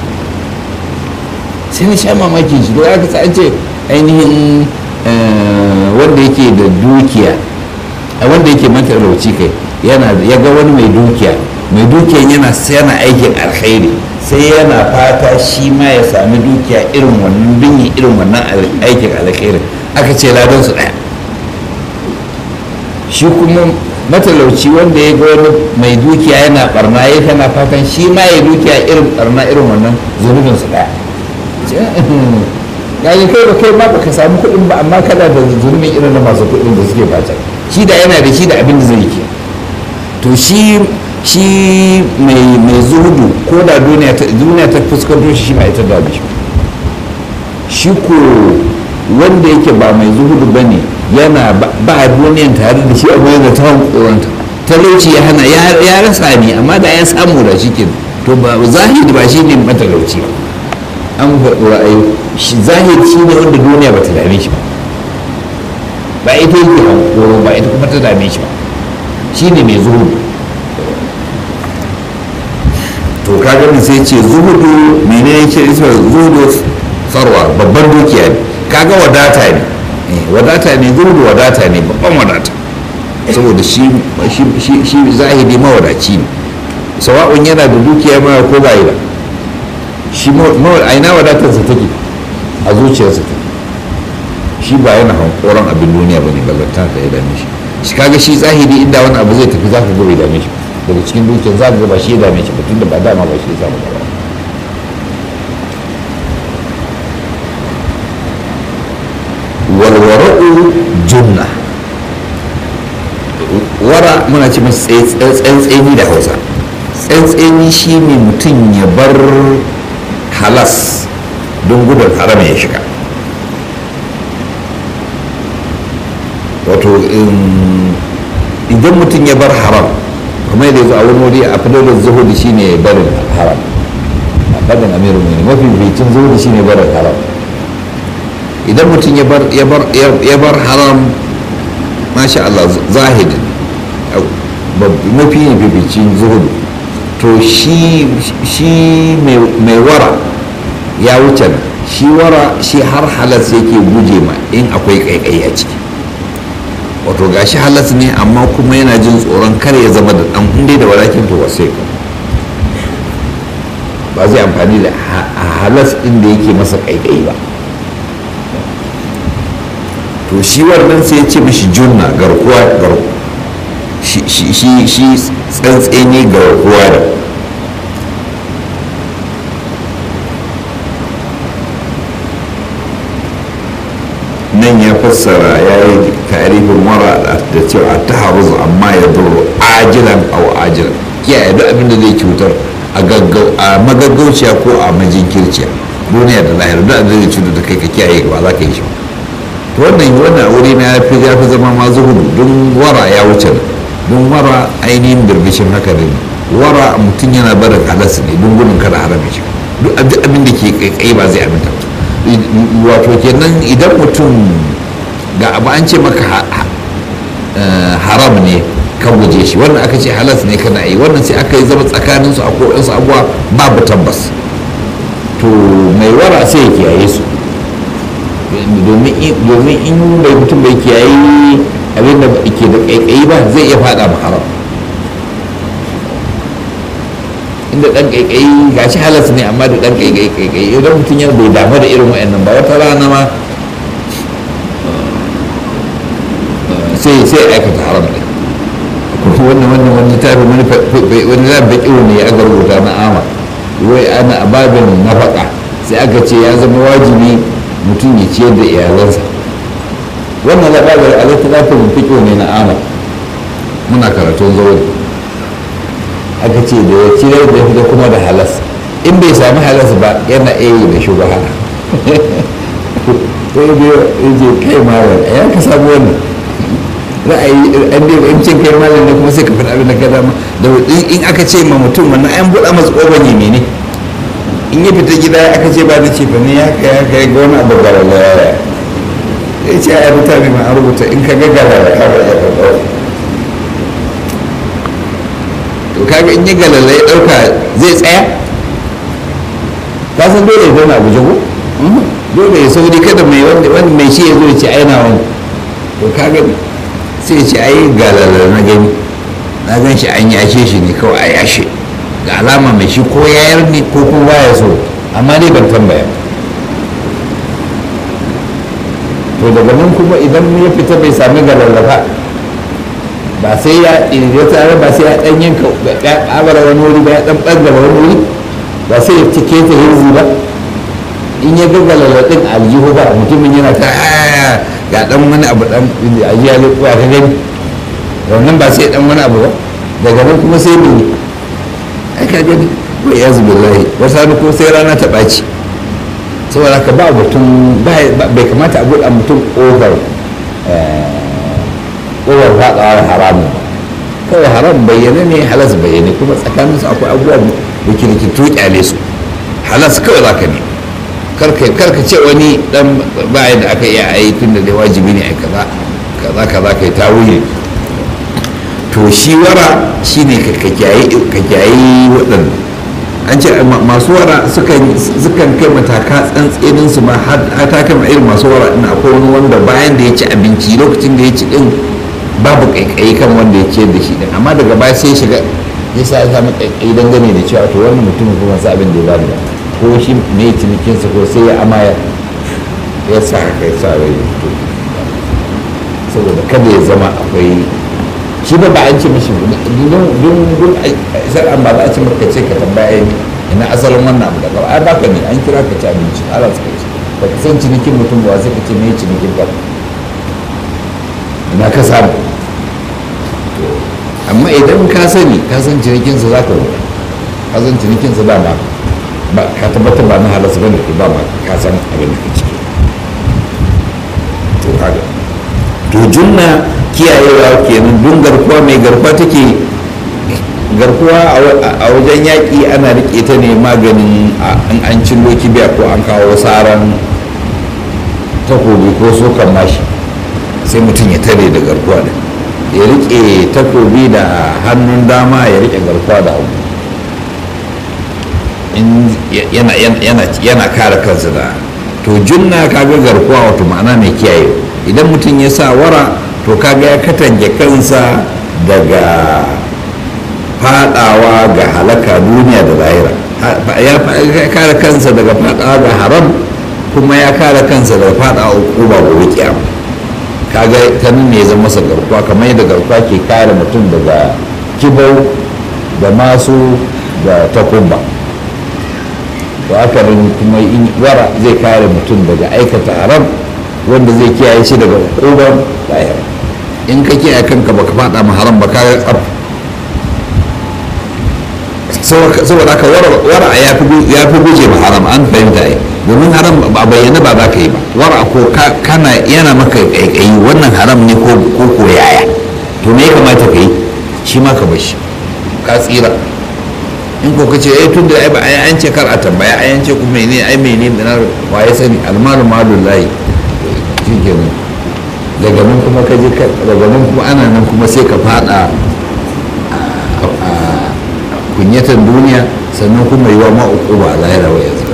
sai na sha mamakin shi don aka an ce ainihin wanda yake da dukiya wanda yake matalauci kai yana ya ga wani mai dukiya mai dukiyan yana yana aikin alkhairi sai yana fata shi ma ya sami dukiya irin wannan binyi irin wannan aikin alkhairi aka ce ladan su daya shi kuma matalauci wanda ya ga wani mai dukiya yana barna ya kana fatan shi ma ya dukiya irin barna irin wannan zunubin su daya yayi kai ba kai ma baka samu kuɗin ba amma kana da zunubin irin na masu kuɗin da suke bata shi da yana da shi da abin da zai ke to shi shi mai mai zuhudu ko da duniya ta duniya ta fuskanto shi ba ita da shi shi ko wanda yake ba mai zuhudu bane yana ba duniyan tare da shi amma yana ta hankoranta talauci ya hana ya rasa ne amma da ya samu da shi ke to ba zahiri ba shi ne matalauci ba an faɗi ra'ayi zahiri shi ne wanda duniya ba ta dame shi ba ba ita yake hankoro ba ita kuma ta dame shi ba shi ne mai zuhudu to ka gani sai ce zuhudu mene ya ce isa zuhudu sarwa babban dukiya ne kaga wadata ne wadata ne zuhudu wadata ne babban wadata saboda shi zahiri mawadaci ne sawa'un yana da dukiya ma ko ba yi da shi aina wadatarsa take a zuciyarsa take shi ba yana hankoron abin duniya ba ne ballanta ta ya dame shi shi kaga shi zahiri inda wani abu zai tafi za ka ga bai dame shi daga cikin dukiyar za ka ga ba shi ya dame shi ba tunda ba dama ba shi ya samu gaba walwara'u junna wara muna ce masu tsantseni da hausa tsantseni shi ne mutum ya bar halas don gudun haram ya shiga wato idan mutum ya bar haram kuma yadda zo a wani wuri a fadar zuhudu shi ne barin haram a fadin amiru ne mafi bitin zuhudu shi ne barin haram idan mutum ya bar haram masha Allah zahidin mafi yin bibicin zuhudu to shi mai wara ya wuce shi wara shi har halas yake guje ma in akwai kaikai a ciki wato gashi halas ne amma kuma yana jin tsoron kar ya zama da dan hunde da walakin to wasai ba zai amfani da halas inda yake masa kaikai ba to shi wannan sai ya ce mashi junna garkuwa garkuwa shi tsantseni garkuwa da nan ya fassara ya yi tarifin mara da cewa ta haruzu amma ya duru ajilan au ajilan kiyaye duk abin da zai cutar a magaggauciya ko a majinkirciya duniya da lahira duk abin da zai cutar da kai ka kiyaye ba za ka yi shi ba to wannan wannan wuri na ya fi ya fi zama ma zuhudu don wara ya wuce don wara ainihin birbishin haka ne wara mutum yana barin halas ne don gudun kada haram ya shiga duk abin da ke kaikai ba zai aminta wato kenan idan mutum ga abu an ce maka haram ne ka guje shi wannan aka ce halas ne kana yi wannan sai aka yi zama tsakanin su a kodansu abuwa babu tabbas to mai wara sai ya kiyaye su domin in bai mutum bai kiyaye abin da ke da kaikayi ba zai iya fada ma haram inda dan kaikayi ga shi halas ne amma da dan kaikayi kaikayi idan mutum yana bai damu da irin wa'annan ba wata rana ma sai sai aikata haram ne wannan wannan wani tafi wani wani zan baki ne ya aka rubuta na ama wai ana ababin nafaka sai aka ce ya zama wajibi mutum ya ciyar da iyalansa wannan labarin alatta za ta fiƙo ne na ama muna karatun zaune aka ce da ya ciyar da fita kuma da halas in bai sami halas ba yana iya yi da shugaba sai biyo ya je kai malam ya ka samu wannan ra'ayi an dai in cin kai malam ne kuma sai ka faɗa abin da ka dama da in aka ce ma mutum wannan an buɗa masa ƙofar ya mene in ya fita gida aka ce ba na ce fa ne ya kai ya kai ga wani abu galala ya ce a mutane ma an rubuta in ka ga galala ka ba ya karɓa to kaga in ya galala ya ɗauka zai tsaya ka san dole ya zauna a guje ko dole ya sauri kada mai wanda mai shi ya zo ya ce aina wani to kaga sai ce ai galala na gani na gan shi an yashe shi ne kawai a yashe ga alama mai shi ko yayar ne ko kuma baya so amma dai ban tambaya to daga nan kuma idan ya fita bai sami galalafa ba sai ya ɗaya tare ba sai ya ɗan yanka ya ƙabara wani wuri ba ya ɗan ɓangare wani wuri ba sai ya cike ta hirzi ba in ya ga galalaɗin aljihu ba mutumin yana ta ga dan wani abu dan ajiya ne kuwa ka gani wannan ba sai dan wani abu ba daga nan kuma sai ne ai ka gani wa yazu billahi wata ne ko sai rana ta ɓaci saboda ka ba mutum bai kamata a buɗa mutum over over faɗawa haramu kawai haram bayyane ne halas bayyane kuma tsakaninsu akwai abubuwa da kirkitu kyale su halas kawai za ka ne karka ce wani dan bayan da aka iya a yi tun da dai wajibi ne a kaza kaza kaza kai ta wuye to shi wara shine ka kyayi waɗanda an ce masu wara sukan kai mataka tsantsinin su ma har ta kama irin masu wara ina akwai wani wanda bayan da ya ci abinci lokacin da ya ci din babu kaikayi kan wanda ya ciyar da shi din amma daga baya sai shiga ya sa ya samu kaikayi dangane da cewa to wannan mutumin kuma sa abin da ya bada ba ko shi mai cinikinsa ko sai ya amaya ya sa haka ya sa rai to saboda kada ya zama akwai shi ba ba an ce mishi don don an ba za a ce maka ce ka tambaya ina asalin wannan abu daga ai baka ne an kira ka ci abinci ala suka ce ba ka san cinikin mutum ba sai ka ce mai cinikin ba ina ka samu amma idan ka sani ka san cinikinsa za ka rubuta ka san cinikinsa dama ba ka tabbatar ba na halasta bane ko ba ma ka san abin da ke ciki to kaga to junna kiyayewa kenan dun garkuwa mai garkuwa take garkuwa a wajen yaƙi ana riƙe ta ne maganin in an cillo kibiya ko an kawo saran takobi ko sokan mashi sai mutum ya tare da garkuwa da ya riƙe takobi da hannun dama ya riƙe garkuwa da hagu yana kare kansa da to junna kaga garkuwa wato ma'ana mai kiyaye idan mutum ya sa wara to kaga ya katange kansa daga fadawa ga halaka duniya da lahira ya kare kansa daga fadawa ga haram kuma ya kare kansa daga fadawa uba gobe kiyama kaga ta nan ne zama masa garkuwa kamar yadda garkuwa ke kare mutum daga kibau da masu da takumba to haka nan kuma wara zai kare mutum daga aikata haram wanda zai kiyaye shi daga hukuban lahira in ka kiyaye kanka baka fada ma haram ba ka tsaf saboda haka wara ya fi guje ma haram an fahimta ai domin haram ba bayyana ba za ka yi ba wara ko kana yana maka kaikayi wannan haram ne ko ko yaya to me ya kamata ka yi shi ma ka bar shi ka tsira in ko kace eh tun da ai ba ai an ce kar a tambaya ai an ce kuma ne ai mene ne na wa ya sani almalu malullahi shikenan daga nan kuma ka je daga nan kuma ana nan kuma sai ka fada a kunyatan duniya sannan kuma yi wa ma'uku ba a lahira wa yanzu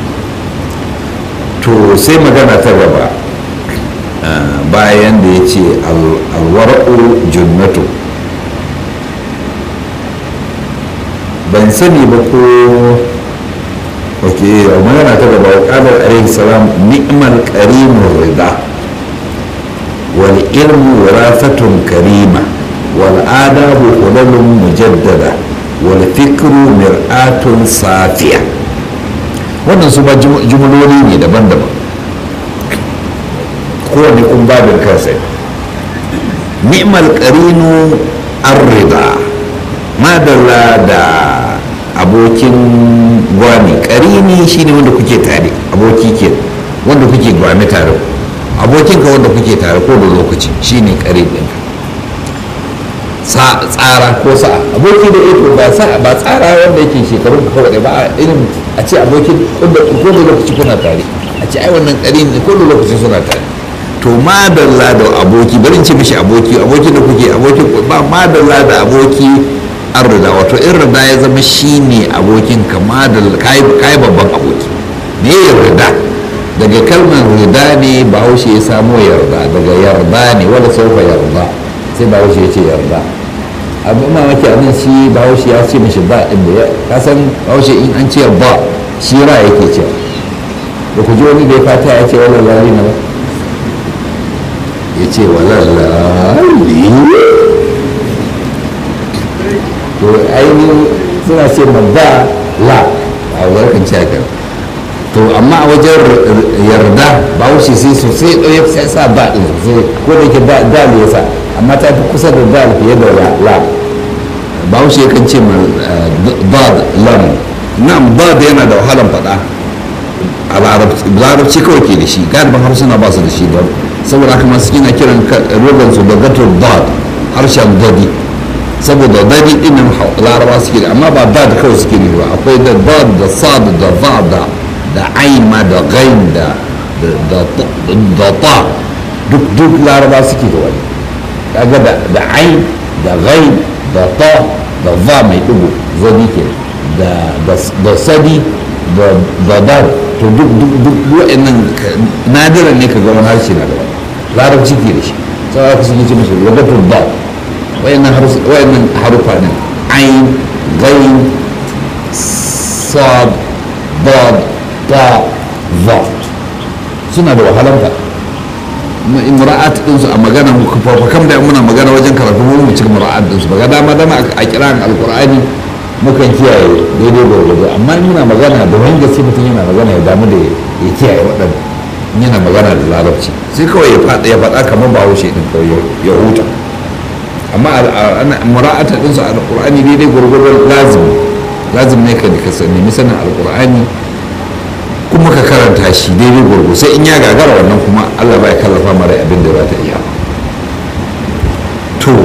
to sai magana ta gaba bayan da ya ce alwar'u junnatu ban sani ba ko ok magana ta gaba wa ƙadar alaihi salam ni'mal karimun rida wal ilmu wirafatun karima wal adabu hulalun mujaddada wal fikru mir'atun safiya wannan su ba jumloli ne daban-daban kowane kun babin kansa ni'mal qarinu arrida madalla da abokin gwami qarini shine wanda kuke tare aboki ke wanda kuke gwami tare abokinka wanda kuke tare ko da lokaci shine qarin din tsara ko sa'a aboki da ito ba sa'a ba tsara wanda yake shekarun ka kawai ba irin a ce abokin ko da lokaci kuna tare a ce ai wannan qarin ko da lokaci suna tare to madalla da aboki bari ce mishi aboki aboki da kuke aboki ba madalla da aboki an rida wato in rida ya zama shine abokin ka madalla kai babban aboki me ya rida daga kalmar rida ne bahaushe ya samo yarda daga yarda ne wala saufa yarda sai bahaushe ya ce yarda abin mamaki a nan shi bahaushe ya ce mishi ba ɗin da ya kasan bahaushe in an ce ba shi ra yake cewa da ku ji wani da ya fata ya ce wala lari na ba ya ce walalali to ainihin suna ce ba la a warkan cakar to amma a wajen yarda ba wuce sai sosai ɗaya sai sa ba ɗin sosai ko da ke dal ya sa amma ta fi kusa da dal fiye da la ba wuce kan ce ma bad lam nan bad yana da wahalan faɗa a larabci kawai ke da shi galibin harsuna ba su da shi don saboda haka masu kina kiran rogon su da gato dad harshen dadi saboda dadi din nan laraba suke da amma ba dad kawai suke ne ba akwai da dad da sad da va da da ain ma da gain da da ta duk duk laraba suke da wani kaga da da ain da gain da ta da va mai dubu zadi ke da da sadi da dad to duk duk duk wa'annan nadiran ne ka ga wani harshe na da wani larabci ke da shi sai aka sun ce musu wadatul ba wayannan wayannan harufa ne ain gain sad dad ta va suna da wahalar da mura'at din su a magana fa kam da muna magana wajen karatu mu mu cika mura'at din su ba dama dama a kiran alqur'ani mukan kiyaye daidai gwargwado amma muna magana da wani gaske mutum yana magana ya damu da ya kiyaye waɗanda yana magana da larabci sai kawai ya faɗa ya faɗa kamar ba haushe ɗin kawai ya huta amma mura'ata ɗinsu a alƙur'ani daidai gwargwado lazim lazim ne ka ka nemi sanin alƙur'ani kuma ka karanta shi daidai gwargwado sai in ya gagara wannan kuma allah ba ya kallafa mara abin da za ta iya to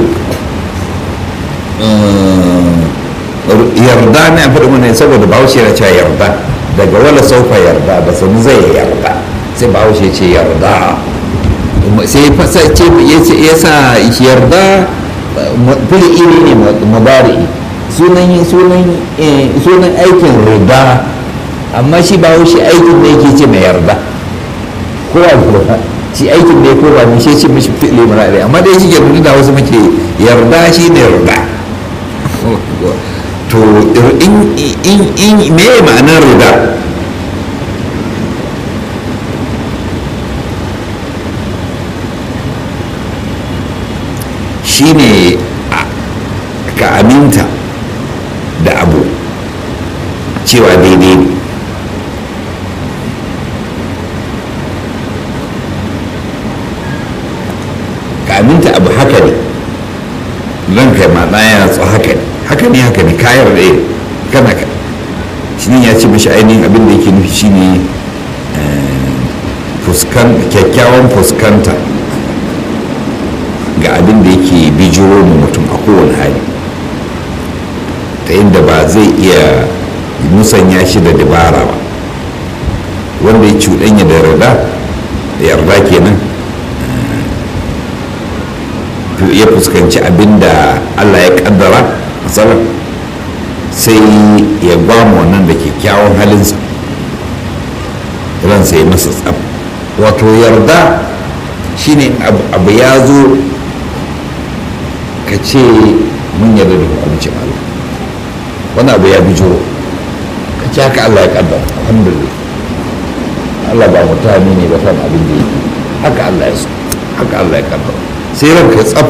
yarda na faɗi mana saboda bahaushe na cewa yarda daga wala saufa yarda da sani zai yarda sai bahaushe ce yarda sai fasa ce ya sa yarda fili iri ne mubari sunan sunan aikin rida amma shi bahaushe aikin ne yake ce mai yarda ko ba shi aikin ne ko ba ne shi ce mishi fili mubari amma dai shi ke da wasu muke yarda shi ne yarda to in me ma'anar rida shine ka aminta da abu cewa daidai ne ka aminta abu haka ne ranka ma ɗaya tso haka ne haka ne haka ne kayar da kana ka shi ya ce mashi ainihin abin da yake nufi shine kyakkyawan fuskanta ga abin da yake bijiro mu mutum a kowane hali ta inda ba zai iya musanya shi da dabara ba wanda ya cuɗanya da yarda da yarda kenan ya fuskanci abin da allah ya kaddara matsalar sai ya gwamo wannan da kyakkyawan halinsa ransa ya masa tsab wato yarda shine abu ya zo ka ce mun yarda da hukuncin allah wani abu ya bijiro ka ce haka allah ya kaddara alhamdulillah allah ba mutane ne ba kan abin da yake haka allah ya so haka allah ya kaddara sai ranka tsab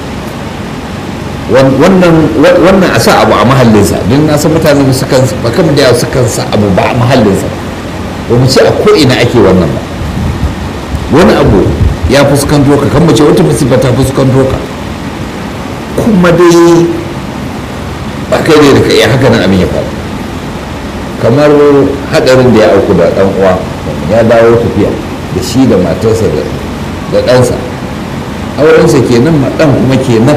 wannan a sa abu a mahallinsa don na san mutane su kan bakan da su kan sa abu ba a mahallinsa ba mu ce a ko'ina ake wannan ba wani abu ya fuskanto ka kan mace wata musiba ta fuskanto ka kuma dai ba kai ne da ka iya haka nan abin ya faru kamar hadarin da ya auku da dan uwa ya dawo tafiya da shi da matarsa da ɗansa aurensa kenan ma ɗan kuma kenan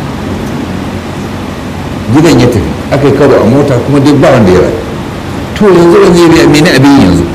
gidan ya tafi aka yi karo a mota kuma duk ba wanda ya rayu to yanzu wani ya biya mene abin yanzu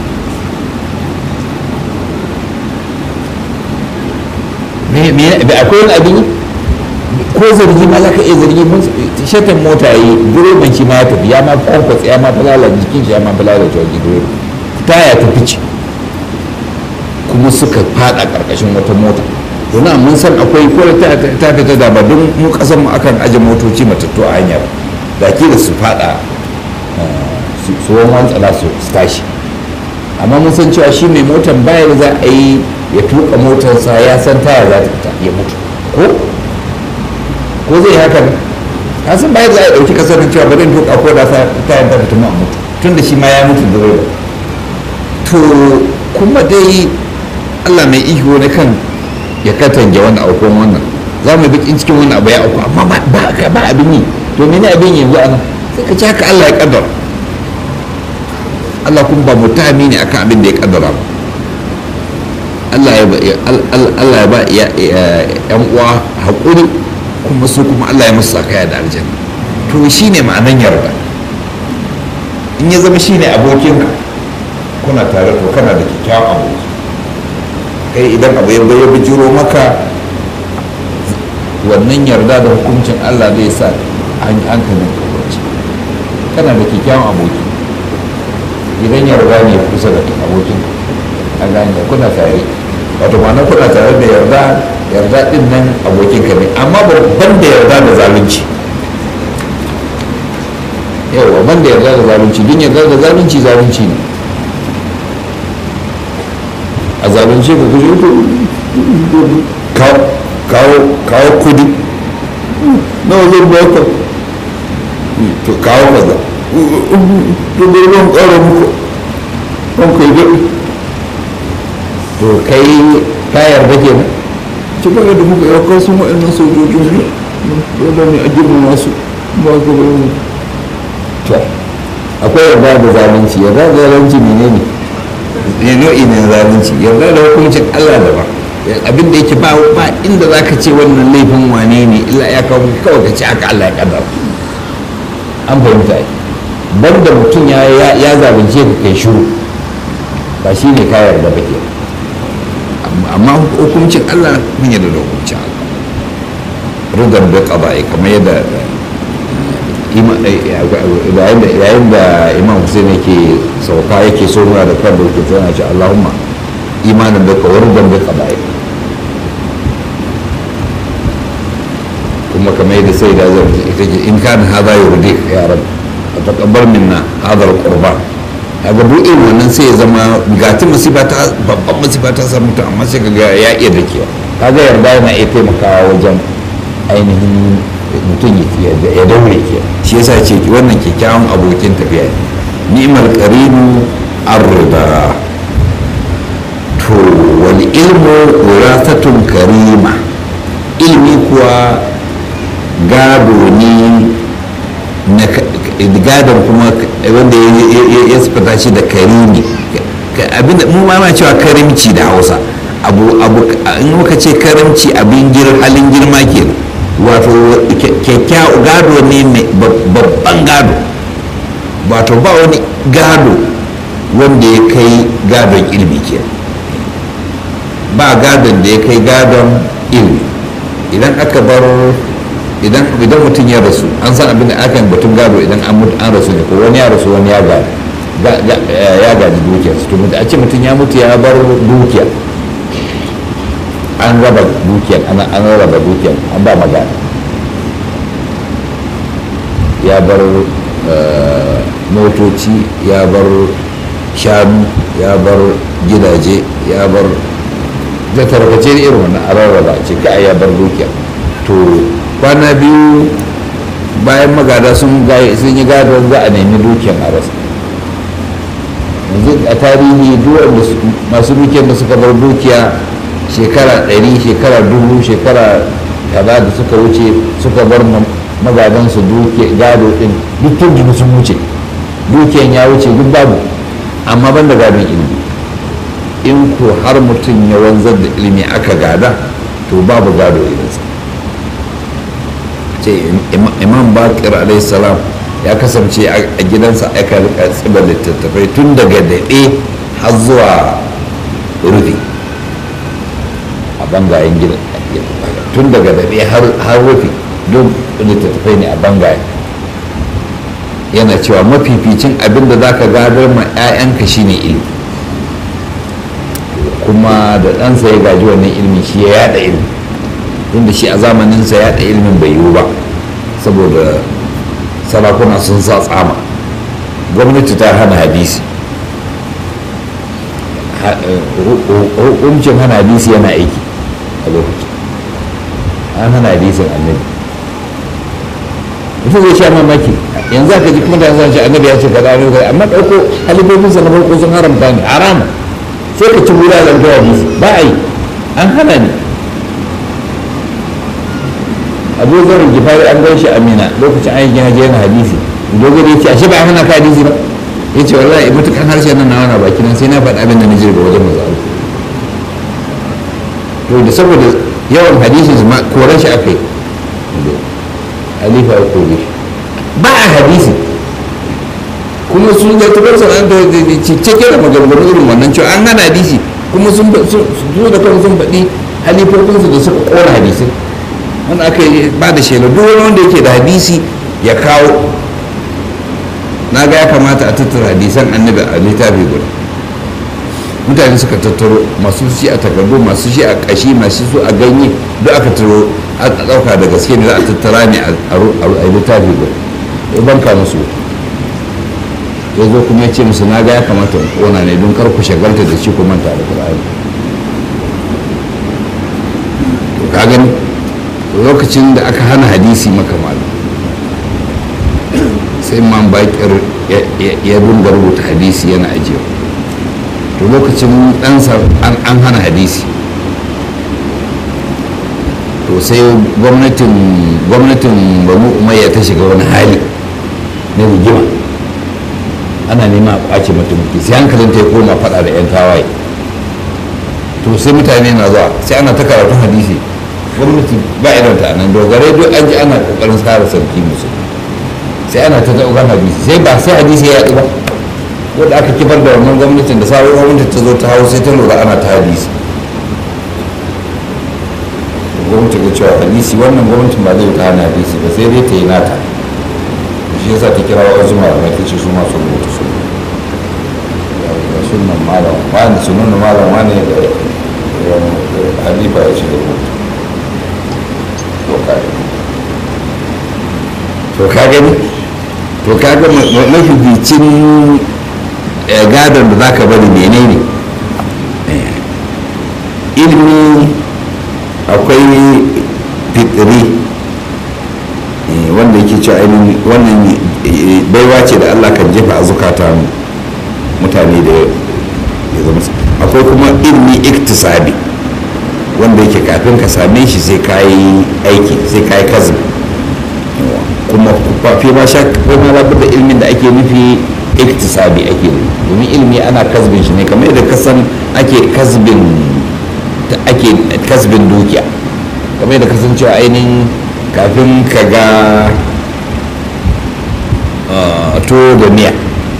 akwai wani abin ko zargi ma za ka iya zargi mun shatan mota yi direban shi ma ya tafi ya ma kwankwatsa ya ma falala jikin shi ya ma falala cewa direba taya ta fice kuma suka fada karkashin wata mota domin mun san akwai ko ta ta fita da ba don mu kasan mu akan aje motoci matattu a hanyar da ke da su fada su wani tsala su tashi amma mun san cewa shi mai motan baya da za a yi ya tuka motarsa ya san taya za ta fita ya mutu ko ko zai hakan ka san baya za a dauki kasar cewa ba zan tuka ko da tayar ta fita ma mutu tun da shi ma ya mutu direba to kuma dai Allah mai ihu na kan ya katange wani aukon wannan za mu bikin cikin wani abu ya auku amma ba abin yi to mene abin yanzu ana sai ka ci haka Allah ya kaddara Allah kuma ba mutane ne akan abin da ya kaddara ba Allah ya ba yan uwa haƙuri kuma su kuma Allah ya musu sakaya da aljanna to shine ma'anan yarda in ya zama shine abokinka kuna tare to kana da kyakkyawan aboki kai idan abu ya ya bijiro maka wannan yarda da hukuncin Allah zai sa an hankalin kawarci kana da kyakkyawan aboki idan yarda ne kusa da abokin a gane kuna tare wato ma'ana kuna tare da yarda yarda din nan abokin ka ne amma ban da yarda da zalunci yawa ban da yarda da zalunci din yarda da zalunci zalunci ne a zalunce ka kuje to kawo kudi nawa zai baka to kawo kaza to bai ban kara muku ban kai gaɗi to kai ka yarda ke nan ci ba da muka yau sun waɗannan sojojin su dole ne a girmama su ba ka bai mu to akwai yarda da zalunci yarda da zalunci menene ne nau'i na zalunci yarda da hukuncin Allah da ba abin da yake ba ba inda za ka ce wannan laifin wane ne illa ya kawo kawai ka ce haka Allah ya kaddara an fahimta ai banda mutum ya ya zalunce ka kai shiru ba shi ne ka yarda ba ke amma hukuncin Allah mun yarda da hukuncin Allah rudar da qada'i kamar yadda yayin da imam hussein yake sauka yake so muna da kan dauke sai yana ce allahumma imanin da kawar da da qada'i kuma kamar yadda sai da zai ita ce in kana hada yurdi ya rab taqabbal minna hada alqurban kaga duk irin wannan sai ya zama gati musiba ta babban musiba ta samu mutum amma sai kaga ya iya dakewa kaga yarda yana iya taimakawa wajen ainihin mutum ya daure ke shi yasa ce wannan kyakkyawan abokin tafiya ne ni'mal qarinu ar-rida to wal ilmu wirasatun karima ilmi kuwa gado ne na gadon kuma wanda ya sifata shi da karimi abinda mu ma cewa karimci da hausa abu abu in muka ce karimci abin halin girma kenan wato kyakkyawa gado ne mai babban gado wato ba wani gado wanda ya kai gadon ilmi ke ba gadon da ya kai gadon ilmi idan aka bar idan mutum ya rasu an san abin da aka yi batun gado idan an mutu an rasu ne ko wani ya rasu wani ya gado ya gaji dukiyarsu to a ce mutum ya mutu ya bar dukiya an raba dukiyar an raba dukiyar an ba magana ya bar motoci ya bar shanu ya bar gidaje ya bar da tarkace irin wannan a rarraba ce ka ya bar dukiya to kwana biyu bayan magada sun yi gado za a nemi dukiyar a rasa yanzu a tarihi duwanda masu dukiyar da suka bar dukiya shekara ɗari shekara dubu shekara kaza da suka wuce suka bar magadansu duke gado ɗin duk tun sun wuce dukiyan ya wuce duk babu amma ban da gadon ilimi in ko har mutum ya wanzar da ilimi aka gada to babu gado irinsa ce imam bakir alaihi salam ya kasance a gidansa aka rika tsibar littattafai tun daga daɗe har zuwa rufi a bangayen gidan tun daga daɗe har rufi don littattafai ne a bangayen yana cewa mafificin abin da za ka gadar ma 'ya'yanka shine ilimi kuma da ɗansa ya gaji wannan ilimi shi ya yada ilimi inda shi a zamaninsa yada ilimin bai yiwu ba saboda sarakuna sun sa tsama gwamnati ta hana hadisi hukuncin hana hadisi yana aiki a lokacin an hana hadisin annabi mutum zai sha mamaki yanzu aka ji kuma da yanzu ce annabi ya ce kaza ne kaza amma ɗauko halifofinsa na farko sun haramta ne harama sai ka ci wura da hadisi ba a yi an hana ne abu zarin gifari an gan shi amina lokacin an yi gina yana hadisi dogara ya ce ashe ba a hana ka hadisi ba ya ce wallahi matukan harshen nan na wana baki nan sai na faɗa abin da na jirga wajen mazaru to da saboda yawan hadisi ma koran shi aka yi halifa ya kore shi ba a hadisi kuma sun ga tubar sanar da cike da maganganu irin wannan cewa an hana hadisi kuma sun zo da kan sun faɗi halifofinsu da suka kora hadisi wanda aka yi ba da shela duk wani wanda yake da hadisi ya kawo na ga ya kamata a tattara hadisan annabi a littafi guda mutane suka tattaro masu shi a takardu masu shi a kashi masu su a ganye duk aka taro a ɗauka da gaske ne za a tattara ne a littafi guda ya banka musu ya zo kuma ya ce musu na ga ya kamata in kona ne don kar ku shagalta da shi ku manta da ƙur'ani to ka gani lokacin da aka hana hadisi maka malam sai man bakir ya dunga rubuta hadisi yana ajiyewa to lokacin ɗansa an hana hadisi to sai gwamnatin gwamnatin banu umayya ta shiga wani hali na rigima ana nema a kwace mutumki sai hankalin ta ya koma faɗa da 'yan tawaye to sai mutane na zuwa sai ana ta karatun hadisi gwamnati ba irin ta nan dogare duk an ji ana kokarin tsara sarki musu sai ana ta daukan hadisi sai ba sai hadisi ya yaɗu ba ko da aka kifar da wannan gwamnatin da sabon gwamnati ta zo ta hau sai ta lura ana ta hadisi gwamnati ga cewa hadisi wannan gwamnatin ba zai ta hana hadisi ba sai dai ta yi nata shi yasa ta kira wasu malamai ta ce su masu rubuta su sunan malam wani sunan malam wani da halifa ya ce da rubuta to ka gani to ka ga mafificin gadon da zaka bari menene ilimi akwai fitri wanda yake cewa ainihin wannan baiwa ce da allah kan jefa a zukata mutane da ya zama akwai kuma ilimi iktisabi wanda yake kafin ka same shi sai ka yi aiki sai ka yi kazin kuma fi ma sha kuma labar da ilimin da ake nufi iktisabi ake nufi domin ilimi ana kasbin shi ne kamar yadda kasan ake kasbin ake kasbin dukiya kamar yadda kasancewa ainihin kafin ka ga tuwo da miya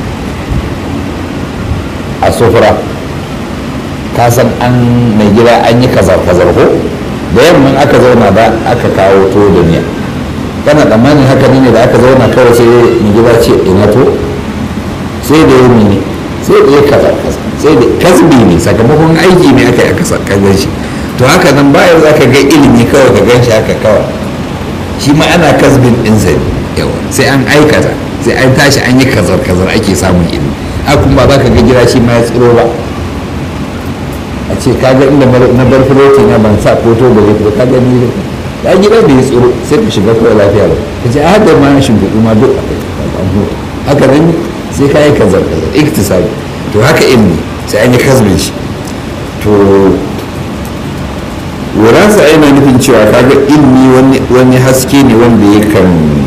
a sufura ka san an mai gida an yi kazar-kazar ko da yamman aka zauna da aka kawo tuwo da miya kana tsammanin haka ne da aka zauna kawai sai mai gida ce ina to sai da yi ne sai da ya kazar-kazar sai da kasbi ne sakamakon aiki ne aka yi aka gan shi to haka nan bayan za ka ga ilimi kawai ka gan shi haka kawai shi ma ana kasbin ɗinsa ne yawa sai an aikata sai an tashi an yi kazar-kazar ake samun ilimi hakun ba za ka ga gida shi ma ya tsiro ba a ce ka ga inda na bar filoti na ban sa ko to ba zai ka ga ni ya gida da ya tsiro sai ka shiga kawai lafiya ba ka ce a hada ma shimfiɗu ma duk a kai haka nan sai ka yi kazar-kazar iktisabi to haka ilimi sai an yi kasbin shi to wuransa yana nufin cewa kaga ilmi wani haske ne wanda yakan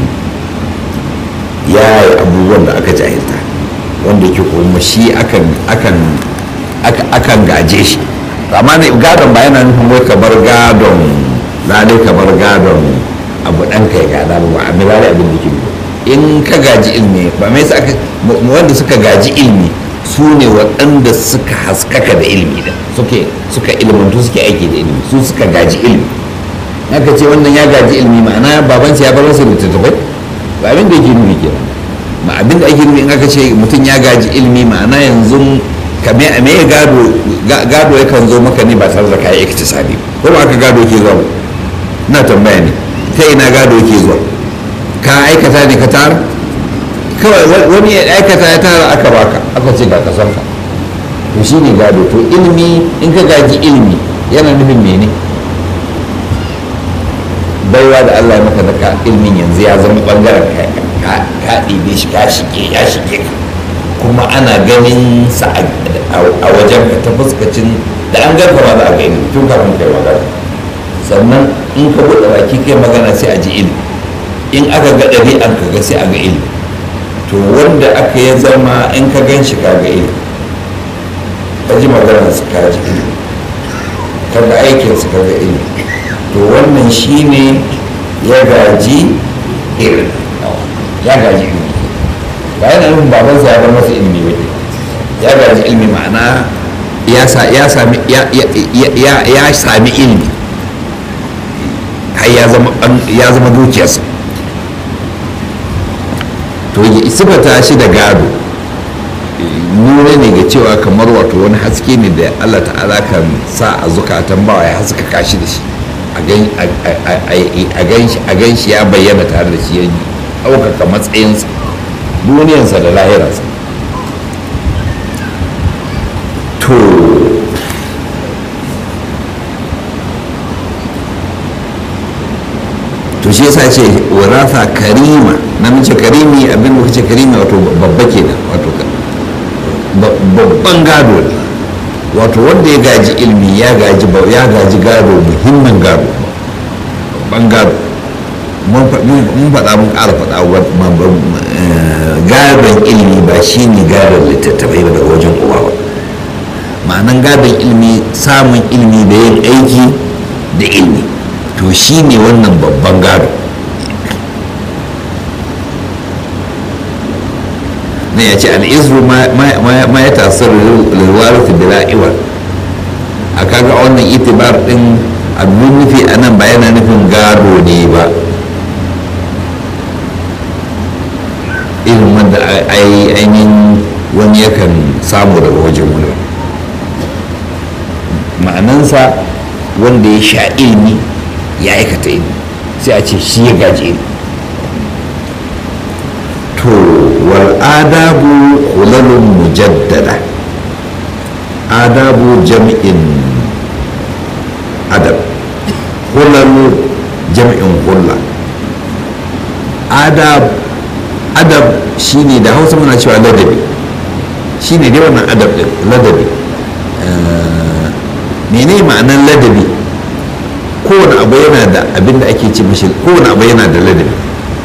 yaya abubuwan da aka jahilta wanda ke kuma shi akan akan akan gaje shi amma ne gadon ba yana nufin wai ka bar gadon lalai ka bar gadon abu ɗan kai gada ba a milari abin da ke in ka gaji ilmi ba mai sa wanda suka gaji ilmi su ne waɗanda suka haskaka da ilimi da suke suka ilmantu suke aiki da ilimi su suka gaji ilimi haka ce wannan ya gaji ilimi ma'ana babansa ya bar masa littattafai ba abin da yake nufi ke ma abin da ake nufi in aka ce mutum ya gaji ilimi ma'ana yanzu kame a mai gado gado yakan zo maka ne ba tare da kayan iktisadi ko ba aka gado ke zuwa na tambaya ne ta ina gado ke zuwa ka aikata ne ka tara kawai wani ya aikata ya tara aka baka aka ce ga kasanka to shi ne gado to ilimi in ka gaji ilimi yana nufin mene baiwa da allah ya maka daga ilimin yanzu ya zama bangaren ka ɗibe shi ka shige ya shige ka kuma ana ganin sa a wajen ka ta fuskacin da an garka ma za a ga ilimi tun kafin kai magana sannan in ka buɗe baki kai magana sai a ji ilimi in aka ga ɗabi'an ka ga sai a ga ilimi to wanda aka ya zama in ka gan shi kaga ilimi ka ji maganar su ka ji ilimi ka ga aikin su kaga ilimi to wannan shine ya gaji ilimi ya gaji ilimi ba yana nufin babansa ya bar masa ilimi ba ya gaji ilimi ma'ana ya sami ya sami ilimi har ya zama dukiyarsa to sifata shi da gado nuna ne ga cewa kamar wato wani haske ne da allah ta'ala kan sa a zukatan bawa ya haskaka shi da shi a gan shi ya bayyana tare da shi ya ɗaukaka matsayinsa duniyarsa da lahirarsa to to shi yasa ce warafa karima namiji karimi abin da kace karimi wato babba kenan wato babban gado ne wato wanda ya gaji ilmi ya gaji ya gaji gado muhimmin gado babban gado mun faɗa mun ƙara faɗa gadon ilmi ba shi ne gadon littattafai ba daga wajen uba ba ma'anan gadon ilmi samun ilmi da yin aiki da ilmi to shi ne wannan babban gado na ya ce al'izru ma ya tasir lalwarfi bila iwar a kaga wannan itibar din abin nufi a nan ba yana nufin gado ne ba irin wanda ainihin wani yakan samu daga wajen wani ma'anansa wanda ya sha ilmi ya aikata ilmi sai a ce shi ya gaji ilmi to wal adabu hulalun mujaddada adabu jam'in adab hulalu jam'in hulla adab adab shine da hausa muna cewa ladabi shine dai wannan adab din ladabi mene ma'anar ladabi kowane abu yana da abin da ake ce mashi kowane abu yana da ladabi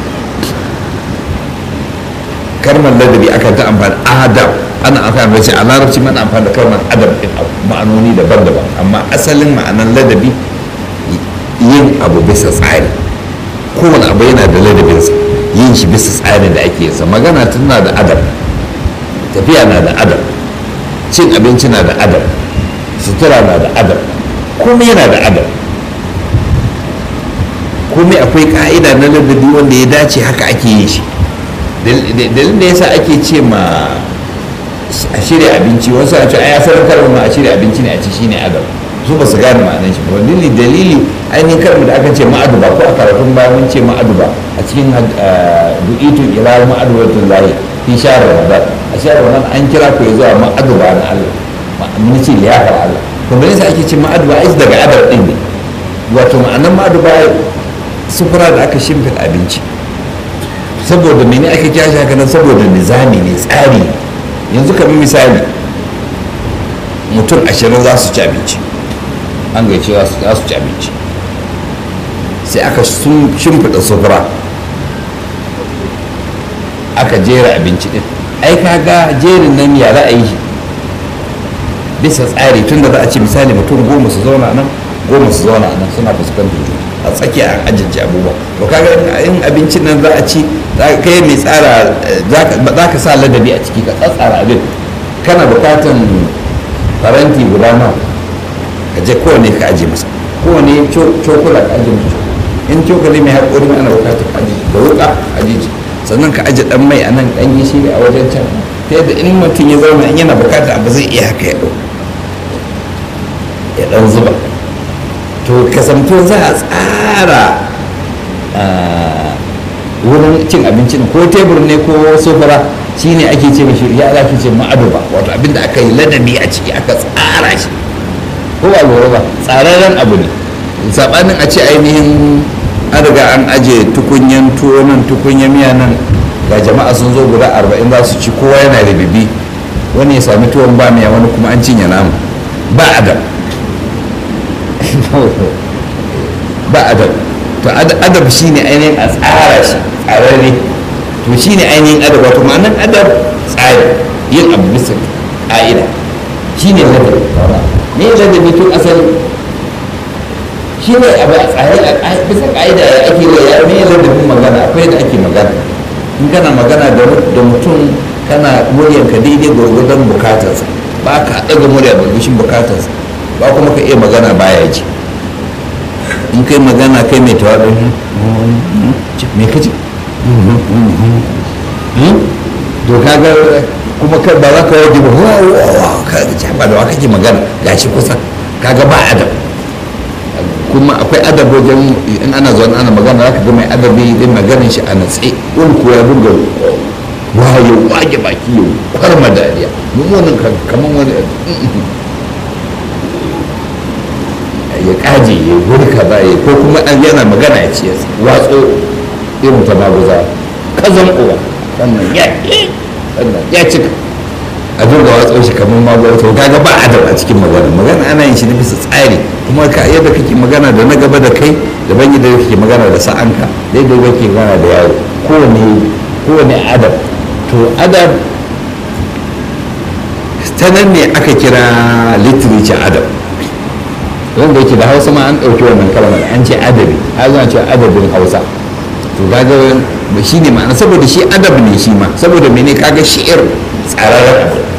kalmar ladabi akan ta amfani adab ana amfani da shi a larabci mana amfani da kalmar adab din ma'anoni daban-daban amma asalin ma'anar ladabi yin abu bisa tsari kowane abu yana da ladabinsa yin shi bisa tsarin da ake yinsa magana tana da adab tafiya na da adab cin abinci na da adab sutura na da adab komai yana da adab komai akwai ka'ida na ladabi wanda ya dace haka ake yin shi dalilin da yasa ake ce ma a shirya abinci wasu a ce ai asalin karin ma a shirya abinci ne a ci shine adab su ba su gane ma'anar shi ba dalili dalili ainihin karin da aka ce ma'aduba ko a karatun bayan mun ce ma'aduba a cikin du'itu ila ma'adubatun lahi fi shahar ramadan a shahar ramadan an kira ku ya zuwa ma'aduba na Allah mun ce liyafar Allah to me yasa ake ce ma'aduba ai daga adab din ne wato ma'anar ma'aduba sufura da aka shimfiɗa abinci saboda mene aka kira shi haka nan saboda nizami ne tsari yanzu kamar misali mutum ashirin za su ci abinci an gaice za su ci abinci sai aka shimfiɗa sufura aka jera abinci din ai kaga jerin nan ya za a yi bisa tsari tun da za a ce misali mutum goma su zauna nan goma su zauna nan suna fuskantar juna a tsakiya a ajinci abubuwa to kaga in abincin nan za a ci kai mai tsara za ka sa ladabi a ciki ka tsatsara abin kana bukatan faranti guda nawa ka je kowane ka aje masa kowane cokula ka aje masa in cokali mai haƙori mai ana bukatar ka aje da wuka aje sannan ka aje dan mai a nan dan gishiri a wajen can ta yadda in mutum ya zauna in yana bukatar abu zai iya haka ya ɗau ya ɗan zuba to kasanto za a tsara wurin cin abincin ko tebur ne ko sofara shine ake ce mashi ya za ce ma'aduba wato abinda aka yi ladabi a ciki aka tsara shi ko ba lura ba tsararren abu ne sabanin a ce ainihin an riga an aje tukunyan tuwo nan tukunyan miya nan ga jama'a sun zo guda arba'in za su ci kowa yana da bibi wani ya sami tuwon ba miya wani kuma an cinye namu ba adam ba adab to adab shine ainihin a tsara shi tsararre to shine ainihin adab wato ma'anar adab tsari yin abu bisa ka'ida shine ladabi ne ladabi tun asali shine abu a tsare a bisa ka'ida ya ake yi ya ne ladabin magana akwai da ake magana in kana magana da mutum kana muryanka daidai gwargwadon bukatarsa ba ka ɗaga murya gwargwadon bukatarsa ba kuma ka iya magana baya ji in kai magana kai mai tawaɗin me ka ji to kaga kuma kai ba za ka waje ba ka ba da wa kake magana gashi kusa kaga ba adab kuma akwai adab wajen in ana zuwa ana magana za ka ga mai adabi din maganin shi a natse wani ko ya buga waye wage baki yau kwarma dariya mummunan kamar wani ya kaje ya wuri kaza ya ko kuma an yana magana ya ce watso irin ta maguza kazan uwa wannan ya wannan ya cika a dinga watso shi kamar maguza to kaga ba adab a cikin magana magana ana yin shi na bisa tsari kuma ka yadda kake magana da na gaba da kai daban yadda kake magana da sa'anka da yadda kake magana da yaro kowane kowane adab to adab ta nan ne aka kira literature adab wanda yake da hausa ma an ɗauki wannan kalmar an ce adabi har zana cewa adabin hausa to kaga shi ne ma'ana saboda shi adab ne shi ma saboda mene kaga shi'ir tsararren abu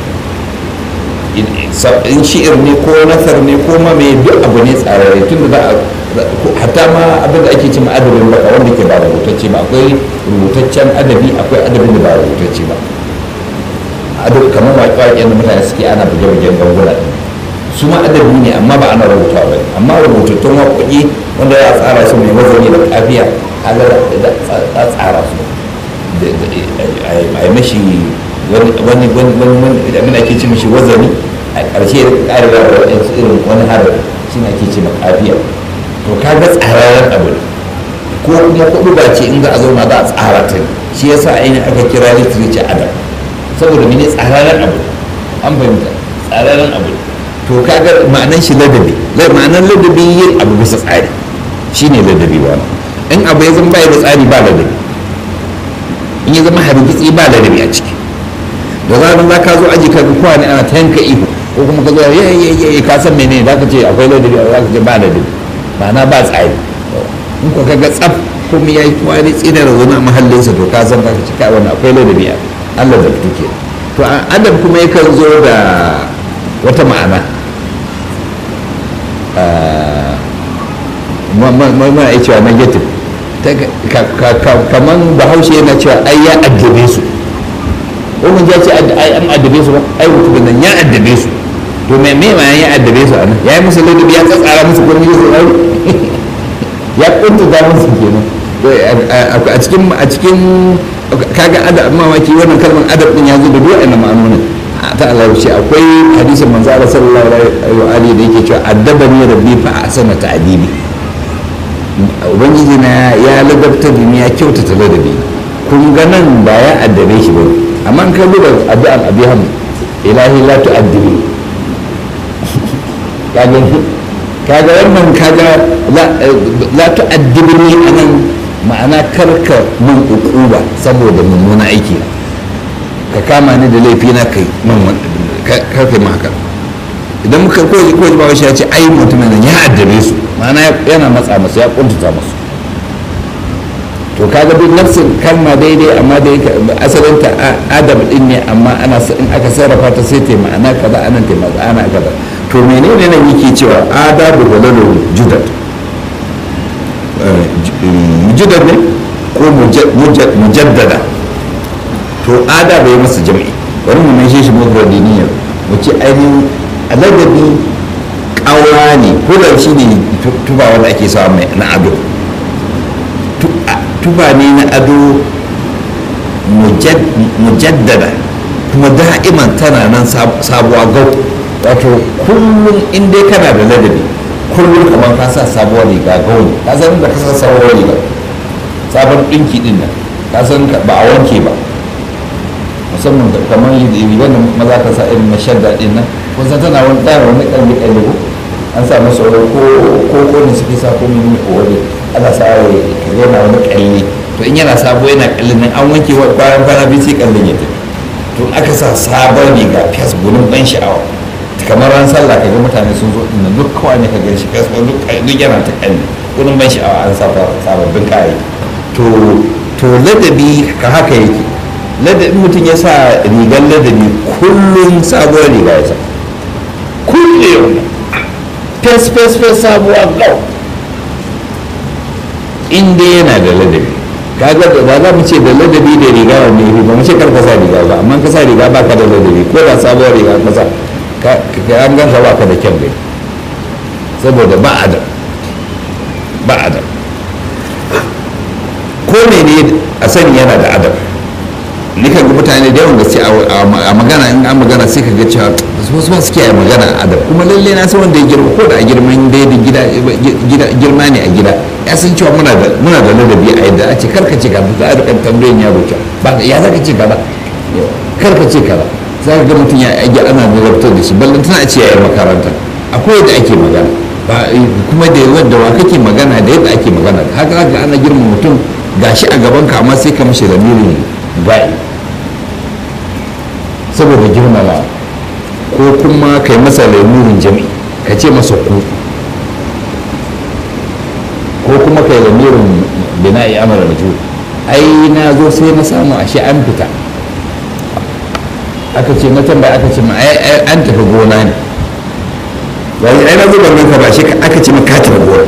in shi'ir ne ko nasar ne ko ma mai duk abu ne tsararre tun da za a hatta ma abin da ake ce ma adabin baka wanda ke ba rubutacce ba akwai rubutaccen adabi akwai adabin da ba rubutacce ba adab kamar waƙe-waƙen da mutane suke ana buge-bugen ganguna ɗin su ma adabi ne amma ba ana rubuta ba amma rubutattun waƙoƙi wanda ya tsara su mai wazani da kafiya kaga da tsara su a yi mashi wani wani wani da ake ce mashi wazani a ƙarshe da ƙarewa da wani irin wani harafi shi ne ake ce kafiya to kaga tsararren abu ne ko kuma kuɗu ba ce in za a zauna za a tsara ta shi yasa ainihin aka kira literature adam saboda mene tsararren abu an fahimta tsararren abu to kaga ma'anan shi ladabi ma'anan ladabi yin abu bisa tsari shine ladabi ba in abu ya zama bai da tsari ba ladabi in ya zama hargitsi ba ladabi a ciki da zarar za ka zo aji ka ga kowa ne ana ta yanka ihu ko kuma ka zo ya ya ya ka san menene za ka ce akwai ladabi za ka ce ba ladabi ma'ana ba tsari in ko ka ga tsaf komai ya yi wani tsinar zaune a mahallinsa to ka san ka ci kai wannan akwai ladabi a Allah da fito to adab kuma yakan zo da wata ma'ana ma ya cewa negative kamar bahaushe yana cewa ai ya addabe su wani ya ce ai an addabe su ba ai mutum nan ya addabe su to me me ma ya addabe su anan ya yi musu ladabi ya tsatsara musu ko ne su ai ya kuntuta musu kenan a cikin a cikin kaga adab mamaki wannan kalmar adab din ya zo da duk wannan ma'anonin ta alauci akwai hadisin manzo Allah sallallahu alaihi da yake cewa addabani rabbi fa ahsana ta'dibi ubangiji na ya ladabta da ni ya kyautata ladabi kun ga nan ba ya addabe shi ba amma an kallo da addu'an abiham ilahi la tu'addibi kaga kaga wannan kaga la tu'addibni anan ma'ana karka mun ukuba saboda mummuna aiki ka kama ni da laifi na kai man karfe ma haka idan muka ko ko ba shi ya ce ai mutumin nan ya addabe su ma'ana yana matsa masu ya kuntuta masu to kaga duk nafsin kalma daidai amma dai asalin ta adam din ne amma ana in aka sarrafa ta sai ta ma'ana kaza anan ta ma'ana kaza to menene nan yake cewa adabu walalu judad mujadad ne ko mujaddada to ada bai masa jam'i bari mu maishe shi mufradiniya mu ce ainihin aladabi ƙaura ne ko da shi ne tuba wanda ake sawa mai na ado tuba ne na ado mujaddada kuma da'iman tana nan sabuwa gau wato kullum in dai kana da ladabi kullum kamar ka sa sabuwar riga gauni ka san da ka sa sabuwar riga sabon ɗinki ɗin nan ka san ba a wanke ba musamman kamar rigar da maza ka sa irin na shadda ɗin nan kun san tana wani ɗaya wani ƙarfi ƙarfi ko an sa masa wani ko ko ko ne suke sa ko mini ko wani ana sa ya yana wani ƙalli to in yana sabo yana ƙallin nan an wanke wa bayan kwana biyu sai ƙallin ya tafi to aka sa sabon riga fes gudun ban sha'awa kamar ran sallah kaga mutane sun zo dinnan duk kawai ne ka gan shi fes duk yana ta ƙalli gudun ban sha'awa an sa sababbin kayayyaki to to ladabi ka haka yake ladabi mutum ya sa rigar ladabi kullum sabuwar riga ya sa kullum fes fes fes sabuwa gau inda yana da ladabi kaga ba za mu ce da ladabi da riga wa mai ba mu ce kar ka sa riga ba amma ka sa riga ba ka da ladabi ko da sabuwar riga ka sa ka an ganka ba ka da kyan gani saboda ba adam ba adam ko mene a sani yana da adam nikan ga mutane da yawan gaske a magana in an magana sai ka ga cewa wasu masu kiyaye magana a adab kuma lalle na san wanda ya girma ko da a girman da gida girma ne a gida ya san cewa muna da muna da ladabi a yadda a ce karka ce kaza za a rika tambayin yaro cewa ba ya zaka ce kaza karka ce kaza za ka ga mutum ya yi ana nazartar da shi ballan tana ce yayin makaranta akwai yadda ake magana ba kuma da yadda wa kake magana da yadda ake magana haka ga ana girma mutum gashi a gaban ka amma sai ka mishi lamirin bai saboda girmama ko kuma kai masa lamurin jami ka ce masa ku ko kuma kai lamirin bina'i amara da ai na zo sai na samu ashe an fita aka ce na tambaya aka ce ma an tafi gona ne wani ai na zo ban ka ba shi aka ce ma ka tafi gona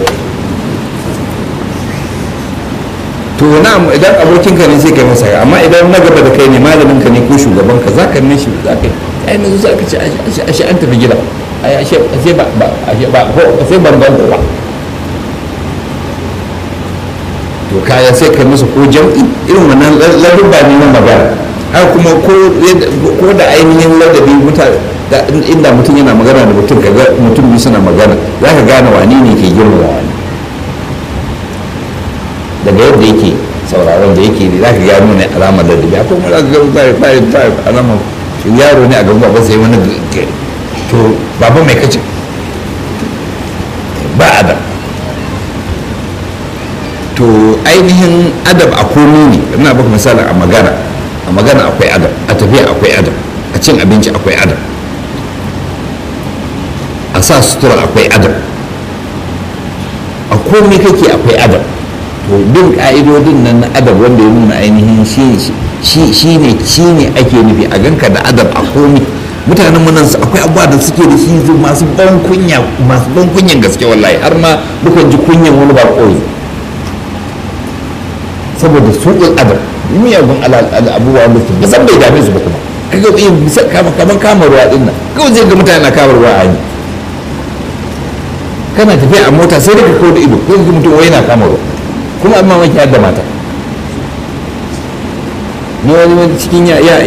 to na idan abokin ka ne sai kai masa amma idan na gaba da kai ne malamin ka ne ko shugaban ka za ka ne shi za ka ai na zo aka ce ashe an tafi gida ai ashe ashe ba ba ashe ba ko sai ban ban ba to kaya sai kai masa ko jam'i irin wannan ladubba ne na magana har kuma ko da ainihin ladabi mutane inda mutum yana magana da mutum kaga mutum biyu suna magana za ka gane wani ne ke girma wani daga yadda yake sauraron da yake za ka gano ne alamar ladabi akwai mara ga zai fari fari alamar yaro ne a gaban baba sai wani to baba mai kace ba adam to ainihin adab a komi ne ina baka misali a magana a magana akwai adab a tafiya akwai adab a cin abinci akwai adab a sa sutura akwai adab a komi kake akwai adab to to bin ka'idodin nan na adab wanda ya nuna ainihin shi shi ne shi ne ake nufi a ganka da adab a komi mutanen nan su akwai abubuwa da suke da shi masu ban kunya masu ban kunyan gaske wallahi har ma dukan ji kunyan wani ba koyi saboda suƙul adab miyagun abubuwa da su san bai dame su ba kuma kaga iya bisa kamar kama ruwa din nan kawai zai ga mutane na kama ruwa a hanya kana tafiya a mota sai da ka kawo da ido ko ga mutum wai na kama ruwa kuma amma maki har da mata ni wani wani cikin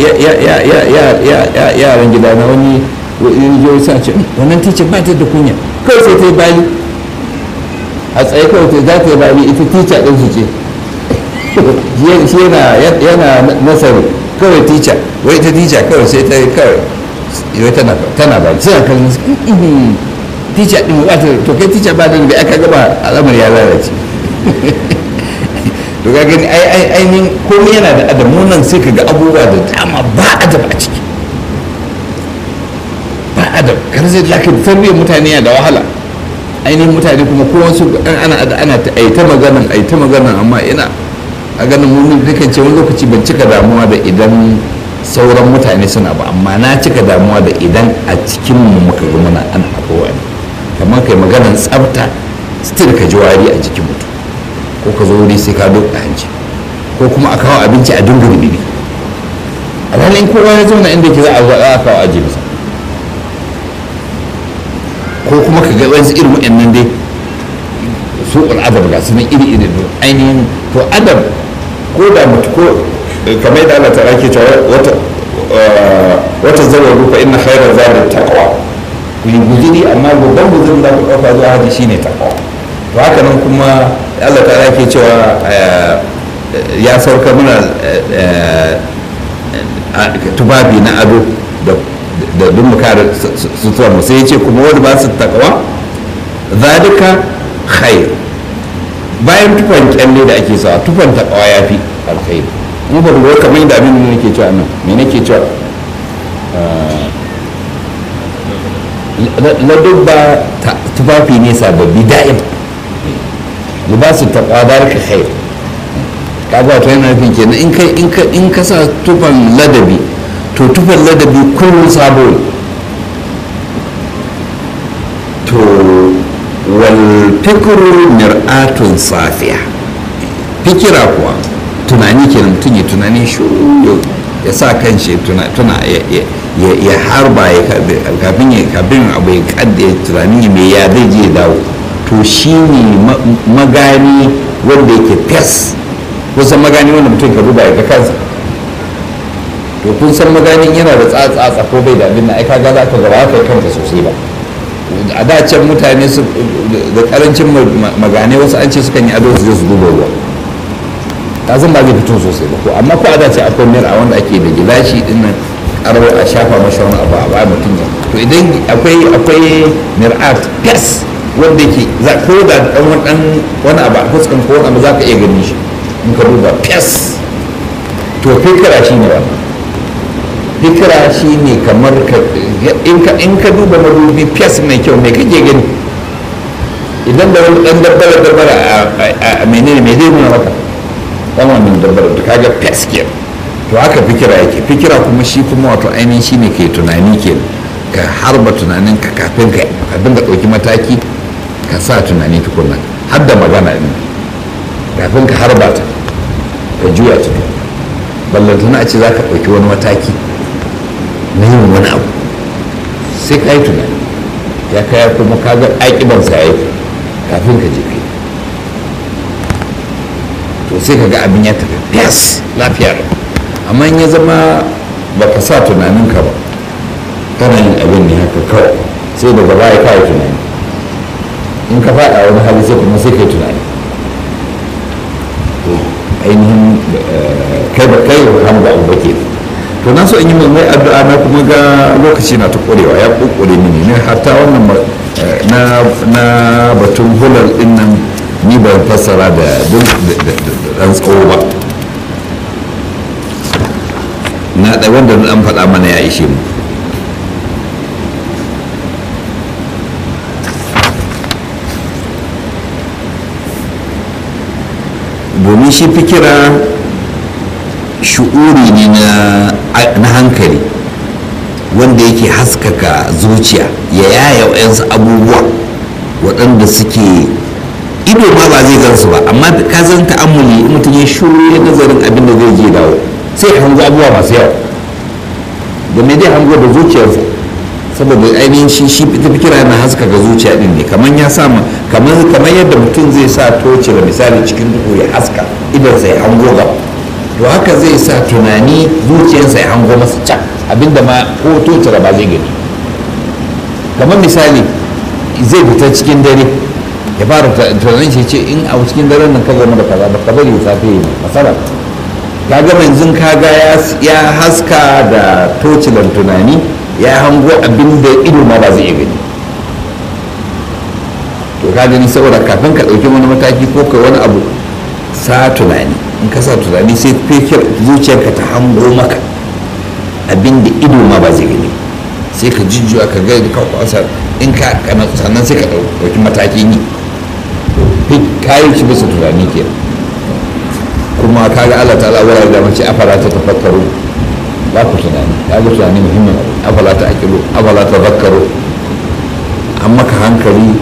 yaran gida na wani yau sa ce wannan ticin ba ta da kunya kawai sai ta yi bali a tsaye kawai ta za ta yi bali ita tica ɗin su ce shi yana nasari kawai tica wai ta tica kawai sai ta yi kawai yau tana bali suna kallon su tica ɗin ba ta to kai tica ba da bai aka gaba al'amar ya lalace to ga gani ai ainihin komai yana da adamu nan sai ka ga abubuwa da dama ba adab a ciki ba adab kar zai laka tarbiyyar mutane yana da wahala ainihin mutane kuma ko wasu ana ana ta ai ta maganan ai ta maganan amma ina a ganin mun dukan ce wani lokaci ban cika damuwa da idan sauran mutane suna ba amma na cika damuwa da idan a cikin mu muka ga muna ana abubuwa kamar kai maganan tsafta still ka ji wari a jikin mutum ko ka zo wuri sai ka doka hanci ko kuma a kawo abinci a dunga rubibi alhalin kowa ya zauna inda ke za a zo a kawo aji masa ko kuma ka ga wasu irin wa'annan dai su adab ga su nan iri iri ainihin to adab ko da mutu ko kamar yadda Allah ta'ala ke cewa wata wata zawaru fa inna khayra zadi taqwa ku yi guzuri amma babban guzurin da ku ɗauka zuwa haji shine taqwa to haka nan kuma Allah ta ke cewa ya sauka mana tubabi na ado da duk mu kare sutura mu sai ya ce kuma wani ba su takawa zalika khair bayan tufan kyalle da ake sawa tufan takawa ya fi alkhairi in ba ruwa kamar yadda abin da nake cewa nan me nake cewa ladubba tufafi ne sababbi da'im libasin taqwa dalika khair kaga wato yana nufin kenan in kai in ka in ka sa tufan ladabi to tufan ladabi kullum sabo ne to wal fikru mir'atun safiya fikira kuwa tunani kenan mutum ya tunani shuru ya sa kan shi tuna ya harba ya kafin ya kafin abu ya kadda tunani mai ya zai je dawo to shi ne magani wanda yake fes kusan magani wanda mutum ka duba ya ga kansa to kun san maganin yana da tsatsa ko bai da abin da ai kaga za ka gaba ka kanka sosai ba a da can mutane su da karancin magane wasu an ce sukan yi ado su je su duba ruwa ta zan ba zai fito sosai ba ko amma ko a da ce akwai mira wanda ake da gilashi din nan karo a shafa masa wani abu a ba mutum ya to idan akwai akwai mir'at fes wanda ke za ko da dan wani wani abu a fuskan ko wani abu za ka iya gani shi in ka duba fes to fikira shi ne wannan fikira shi ne kamar ka in ka duba madubi fes mai kyau mai kake gani idan da wani dan dabbara dabbara a menene mai zai nuna maka dan wannan dabbara da kaga fes ke to haka fikira yake fikira kuma shi kuma wato ainihin shi ne ke tunani ke ka harba tunanin ka kafin ka ka dinga ɗauki mataki ka sa tunani tukunna har da magana ɗin kafin ka harba ta ka juya ta ballantana a ce za ka ɗauki wani mataki na yin wani abu sai ka yi tunani ya kaya kuma ka ga ƙaƙibansa ya yi kafin ka je kai to sai ka ga abin ya tafi fes lafiya da amma in ya zama ba ka sa tunaninka ba kana yin abin ne haka kawai sai daga baya ka yi tunani in ka faɗa wani hali sai kuma sai ka yi tunani ainihin kai ba kai hamza abu ba ke to na so in yi mai addu'a na kuma ga lokaci na ta korewa ya kokore mini ne hatta wannan na batun hular din nan ni ban fassara da dan tsawo ba na da wanda an faɗa mana ya ishe mu domin shi fikira shu'uri ne na hankali wanda yake haskaka zuciya ya yaya wa'yansu abubuwa waɗanda suke ido ma ba zai gansu ba amma ka zan ta'ammuli in mutum ya shuru ya nazarin abin da zai je dawo sai ya hango abubuwa masu yawa da me dai hango da zuciyarsa saboda ainihin shi shi ita fikira na haskaka zuciya din ne kamar ya sa kamar kamar yadda mutum zai sa toci da misali cikin duhu ya haska idan sai hango gaba to haka zai sa tunani zuciyarsa ya hango masa can abinda ma ko toci ba zai gani kamar misali zai fita cikin dare ya fara tunanin shi ce in a cikin daren nan ka zama da kaza ba ka bari safe yi masara ka ga yanzu kaga ya haska da tocilan tunani ya hango abin da ido ma ba zai iya gani to ka gani saboda kafin ka ɗauki wani mataki ko ka wani abu sa tunani in ka sa tunani sai fikir zuciyarka ta hango maka abin da ido ma ba zai gani sai ka jujjuwa ka ga ka kwasa in ka sannan sai ka ɗauki matakin yi kayan shi bisa tunani ke kuma kaga Allah ta'ala wura da mace afala ta tafakkaru ba ku tunani kaga tunani muhimmin afala ta akilu afala ta zakkaru an maka hankali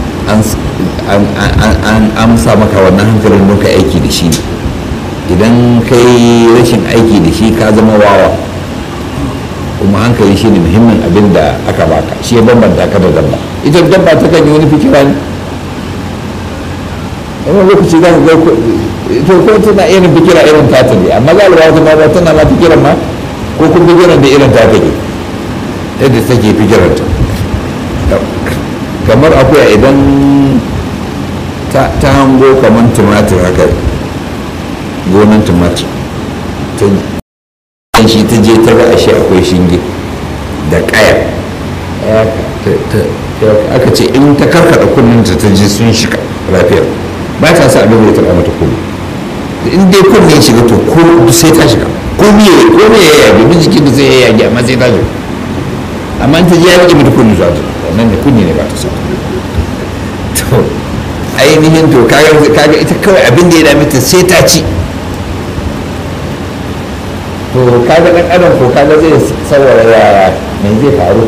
an sa maka wannan hankalin don ka aiki da shi idan kai rashin aiki da shi ka zama wawa kuma hankali shi ne muhimmin abin da aka baka shi ya bambanta ka da dabba ita dabba ta kan yi wani fikira ne wani lokaci za ka ga to ko tana irin fikira irin tata ne amma za a lura wata ma tana ma fikiran ma ko kun fikiran da irin ta take yadda take fikiran ta kamar akuya idan ta hango kamar tumatir haka gonan tumatir ta shi ta je ta ga ashe akwai shinge da kaya aka ce in ta karkada kunninta ta ji sun shiga lafiyar ba ta sa abin da ta taɓa mata kunni in dai kunni ya shiga to ko sai ta shiga ko miye ko miye ya yage duk jikin da zai ya yage amma sai ta shiga amma in ta ji ya rage mata kunni za ta wannan ne kunni ne ba ta sa to ainihin to kaga ita kawai abin da ya dame ta sai ta ci to kaga dan adam ko kaga zai saurara yaya me zai faru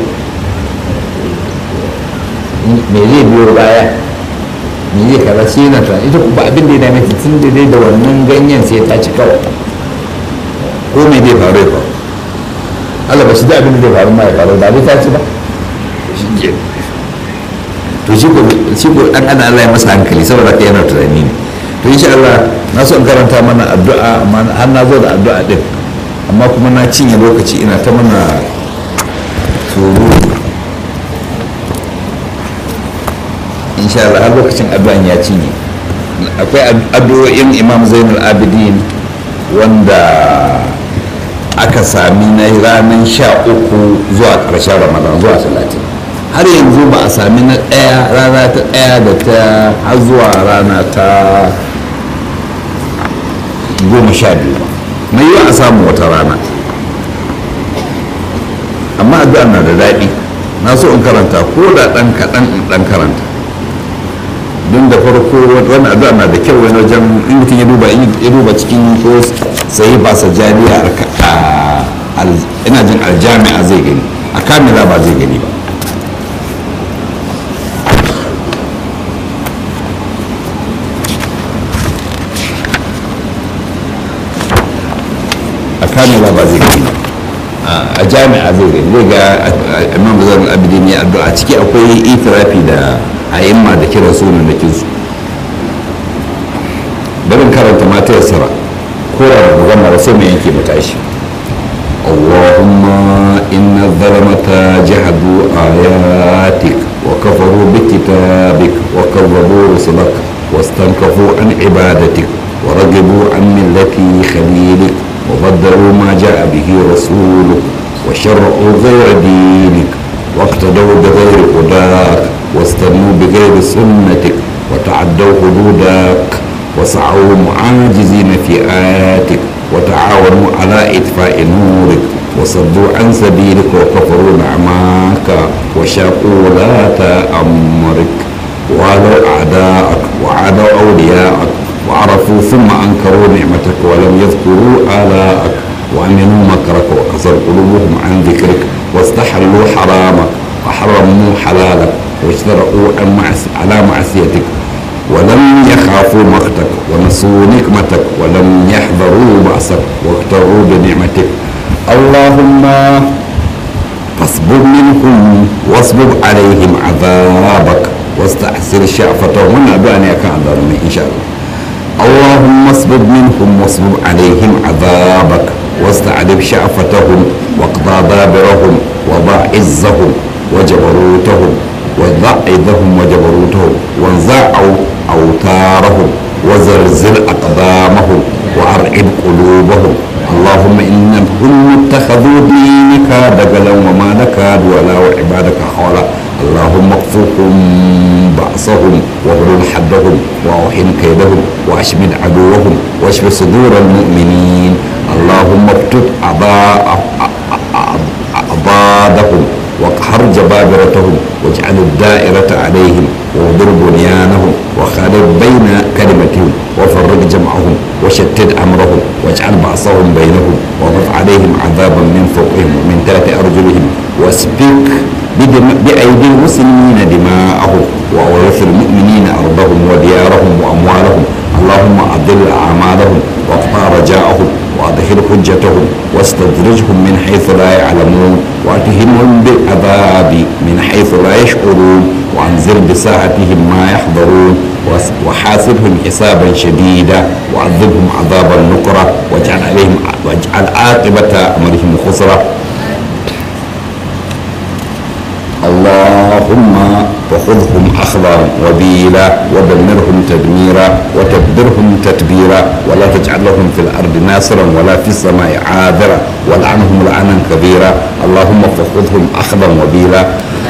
me zai biyo baya me zai kaza shi yana tunani ita ba abin da ya dame ta tun da dai da wannan ganyen sai ta ci kawai ko me zai faru ya faru Allah ba shi da abin da zai faru ma ya faru ba dai ta ci ba shi ke to shi ko shi ko dan ana Allah ya masa hankali saboda kai yana tunani ne to insha Allah na so in karanta mana addu'a amma har na zo da addu'a din amma kuma na cinye lokaci ina ta mana surutu insha Allah har lokacin addu'an ya cinye akwai addu'o'in imam zainul abidin wanda aka sami na ranar sha uku zuwa ƙarshen ramadan zuwa talatin har yanzu ba a sami na ɗaya rana ta ɗaya da ta har zuwa rana ta goma sha biyu ba mai yiwa a samu wata rana amma addu'a na da daɗi na so in karanta ko da ɗan kaɗan in ɗan karanta don da farko wani addu'a na da kyau wani wajen in mutum ya duba ya duba cikin ko sai ba sa jariya a ina jin aljami'a zai gani a kamila ba zai gani ba a kamila ba zai gani a jami'a zai gani zai ga imam zan abidin ya addu'a ciki akwai itirafi da a'imma da kiran sunan da kinsu barin karanta mata yassara ko da magana ba sai mai yanke mata shi اللهم إن الظلمة جحدوا آياتك وكفروا بكتابك وكذبوا رسلك واستنكفوا عن عبادتك ورغبوا عن ملة خليلك وبدلوا ما جاء به رسولك وشرعوا غير دينك واقتدوا بغير هداك واستنوا بغير سنتك وتعدوا حدودك وسعوا معاجزين في آياتك وتعاونوا على إطفاء نورك وصدوا عن سبيلك وكفروا نعماك وشاقوا ولاة أمرك وعادوا أعداءك وعادوا أولياءك وعرفوا ثم أنكروا نعمتك ولم يذكروا آلاءك وأمنوا مكرك وقصر قلوبهم عن ذكرك واستحلوا حرامك وحرموا حلالك واجترؤوا عن معس- على معصيتك ولم يخافوا مقتك ونسوا نقمتك ولم يحذروا بأسك واغتروا بنعمتك اللهم فاصبب منهم واصبب عليهم عذابك واستحسر شعفتهم وانا ادعاني كان ظالمين ان شاء الله اللهم اصبب منهم واصبب عليهم عذابك واستعذب شعفتهم واقضى دابرهم وضع عزهم وجبروتهم وضع عزهم وجبروتهم وانزع اوتارهم وزلزل اقدامهم وارعب قلوبهم اللهم انهم اتخذوا دينك دجلا وما نكاد ولا وعبادك حولا اللهم اكفهم بأسهم واغلل حدهم واوحن كيدهم واشمد عدوهم واشف صدور المؤمنين اللهم اكتب أعضادهم واقهر جبابرتهم واجعل الدائرة عليهم واغدر بنيانهم وخالف بين كلمتهم وفرق جمعهم وشتت أمرهم واجعل بعصهم بينهم وضف عليهم عذابا من فوقهم ومن تحت أرجلهم واسبك بدم- بأيدي المسلمين دماءهم وأورث المؤمنين أرضهم وديارهم وأموالهم اللهم أضل أعمالهم واقطع رجاءهم وأدخل حجتهم واستدرجهم من حيث لا يعلمون وأتهمهم بالعذاب من حيث لا يشعرون وأنزل بساعتهم ما يحضرون وس- وحاسبهم حسابا شديدا وعذبهم عذابا نكرا واجعل عليهم واجعل عاقبة أمرهم خسرا اللهم وخذهم أخذا وبيلا ودمرهم تدميرا وتدبرهم تتبيرا ولا تجعل لهم في الأرض ناصرا ولا في السماء عاذرا والعنهم لعنا كبيرا اللهم فخذهم أخذا وبيلا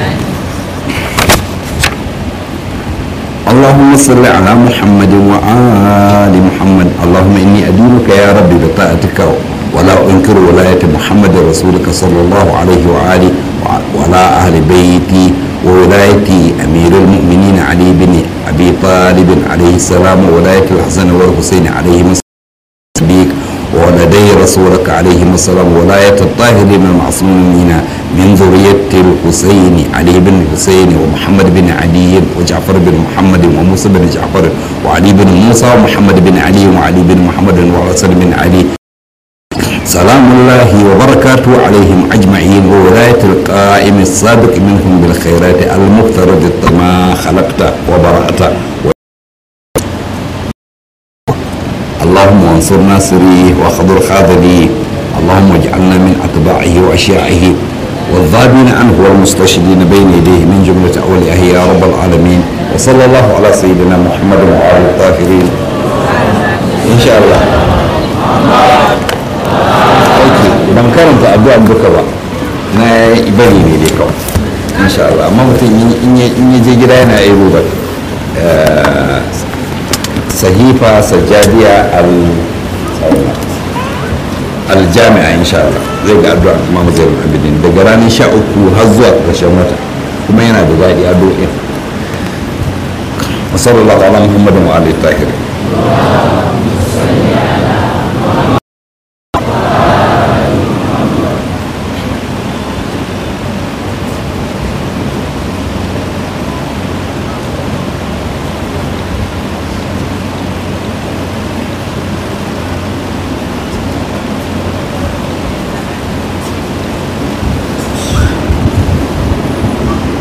اللهم صل على محمد وآل محمد اللهم إني أدينك يا ربي بطاعتك ولا أنكر ولاية محمد رسولك صلى الله عليه وآله وعلى أهل بيتي وولاية أمير المؤمنين علي بن أبي طالب عليه السلام وولاية الحسن والحسين عليهما بك ولدي رسولك عليه السلام ولاية الطاهرين المعصومين من ذرية الحسين علي بن الحسين ومحمد بن علي وجعفر بن محمد وموسى بن جعفر وعلي بن موسى ومحمد بن علي وعلي بن محمد وحسن بن علي سلام الله وبركاته عليهم أجمعين وولاية القائم السابق منهم بالخيرات المفترض ما خلقت وبرأت اللهم وانصر ناصريه وخذل خاذليه اللهم اجعلنا من أتباعه وأشياعه والذابين عنه والمستشهدين بين يديه من جملة أوليائه يا رب العالمين وصلى الله على سيدنا محمد وعلى الطاهرين إن شاء الله aiki ban karanta addu'an duka ba na bari ne dai kawai insha Allah amma mutum in ya je gida yana yi ruba sahifa sajjadiya al aljami'a insha Allah zai ga addu'a Imam Zainul Abidin daga ranar sha uku har zuwa ƙarshen wata kuma yana da daɗi addu'o'in wa sallallahu ala muhammadin wa alihi tahirin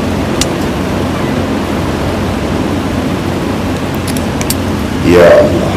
يا الله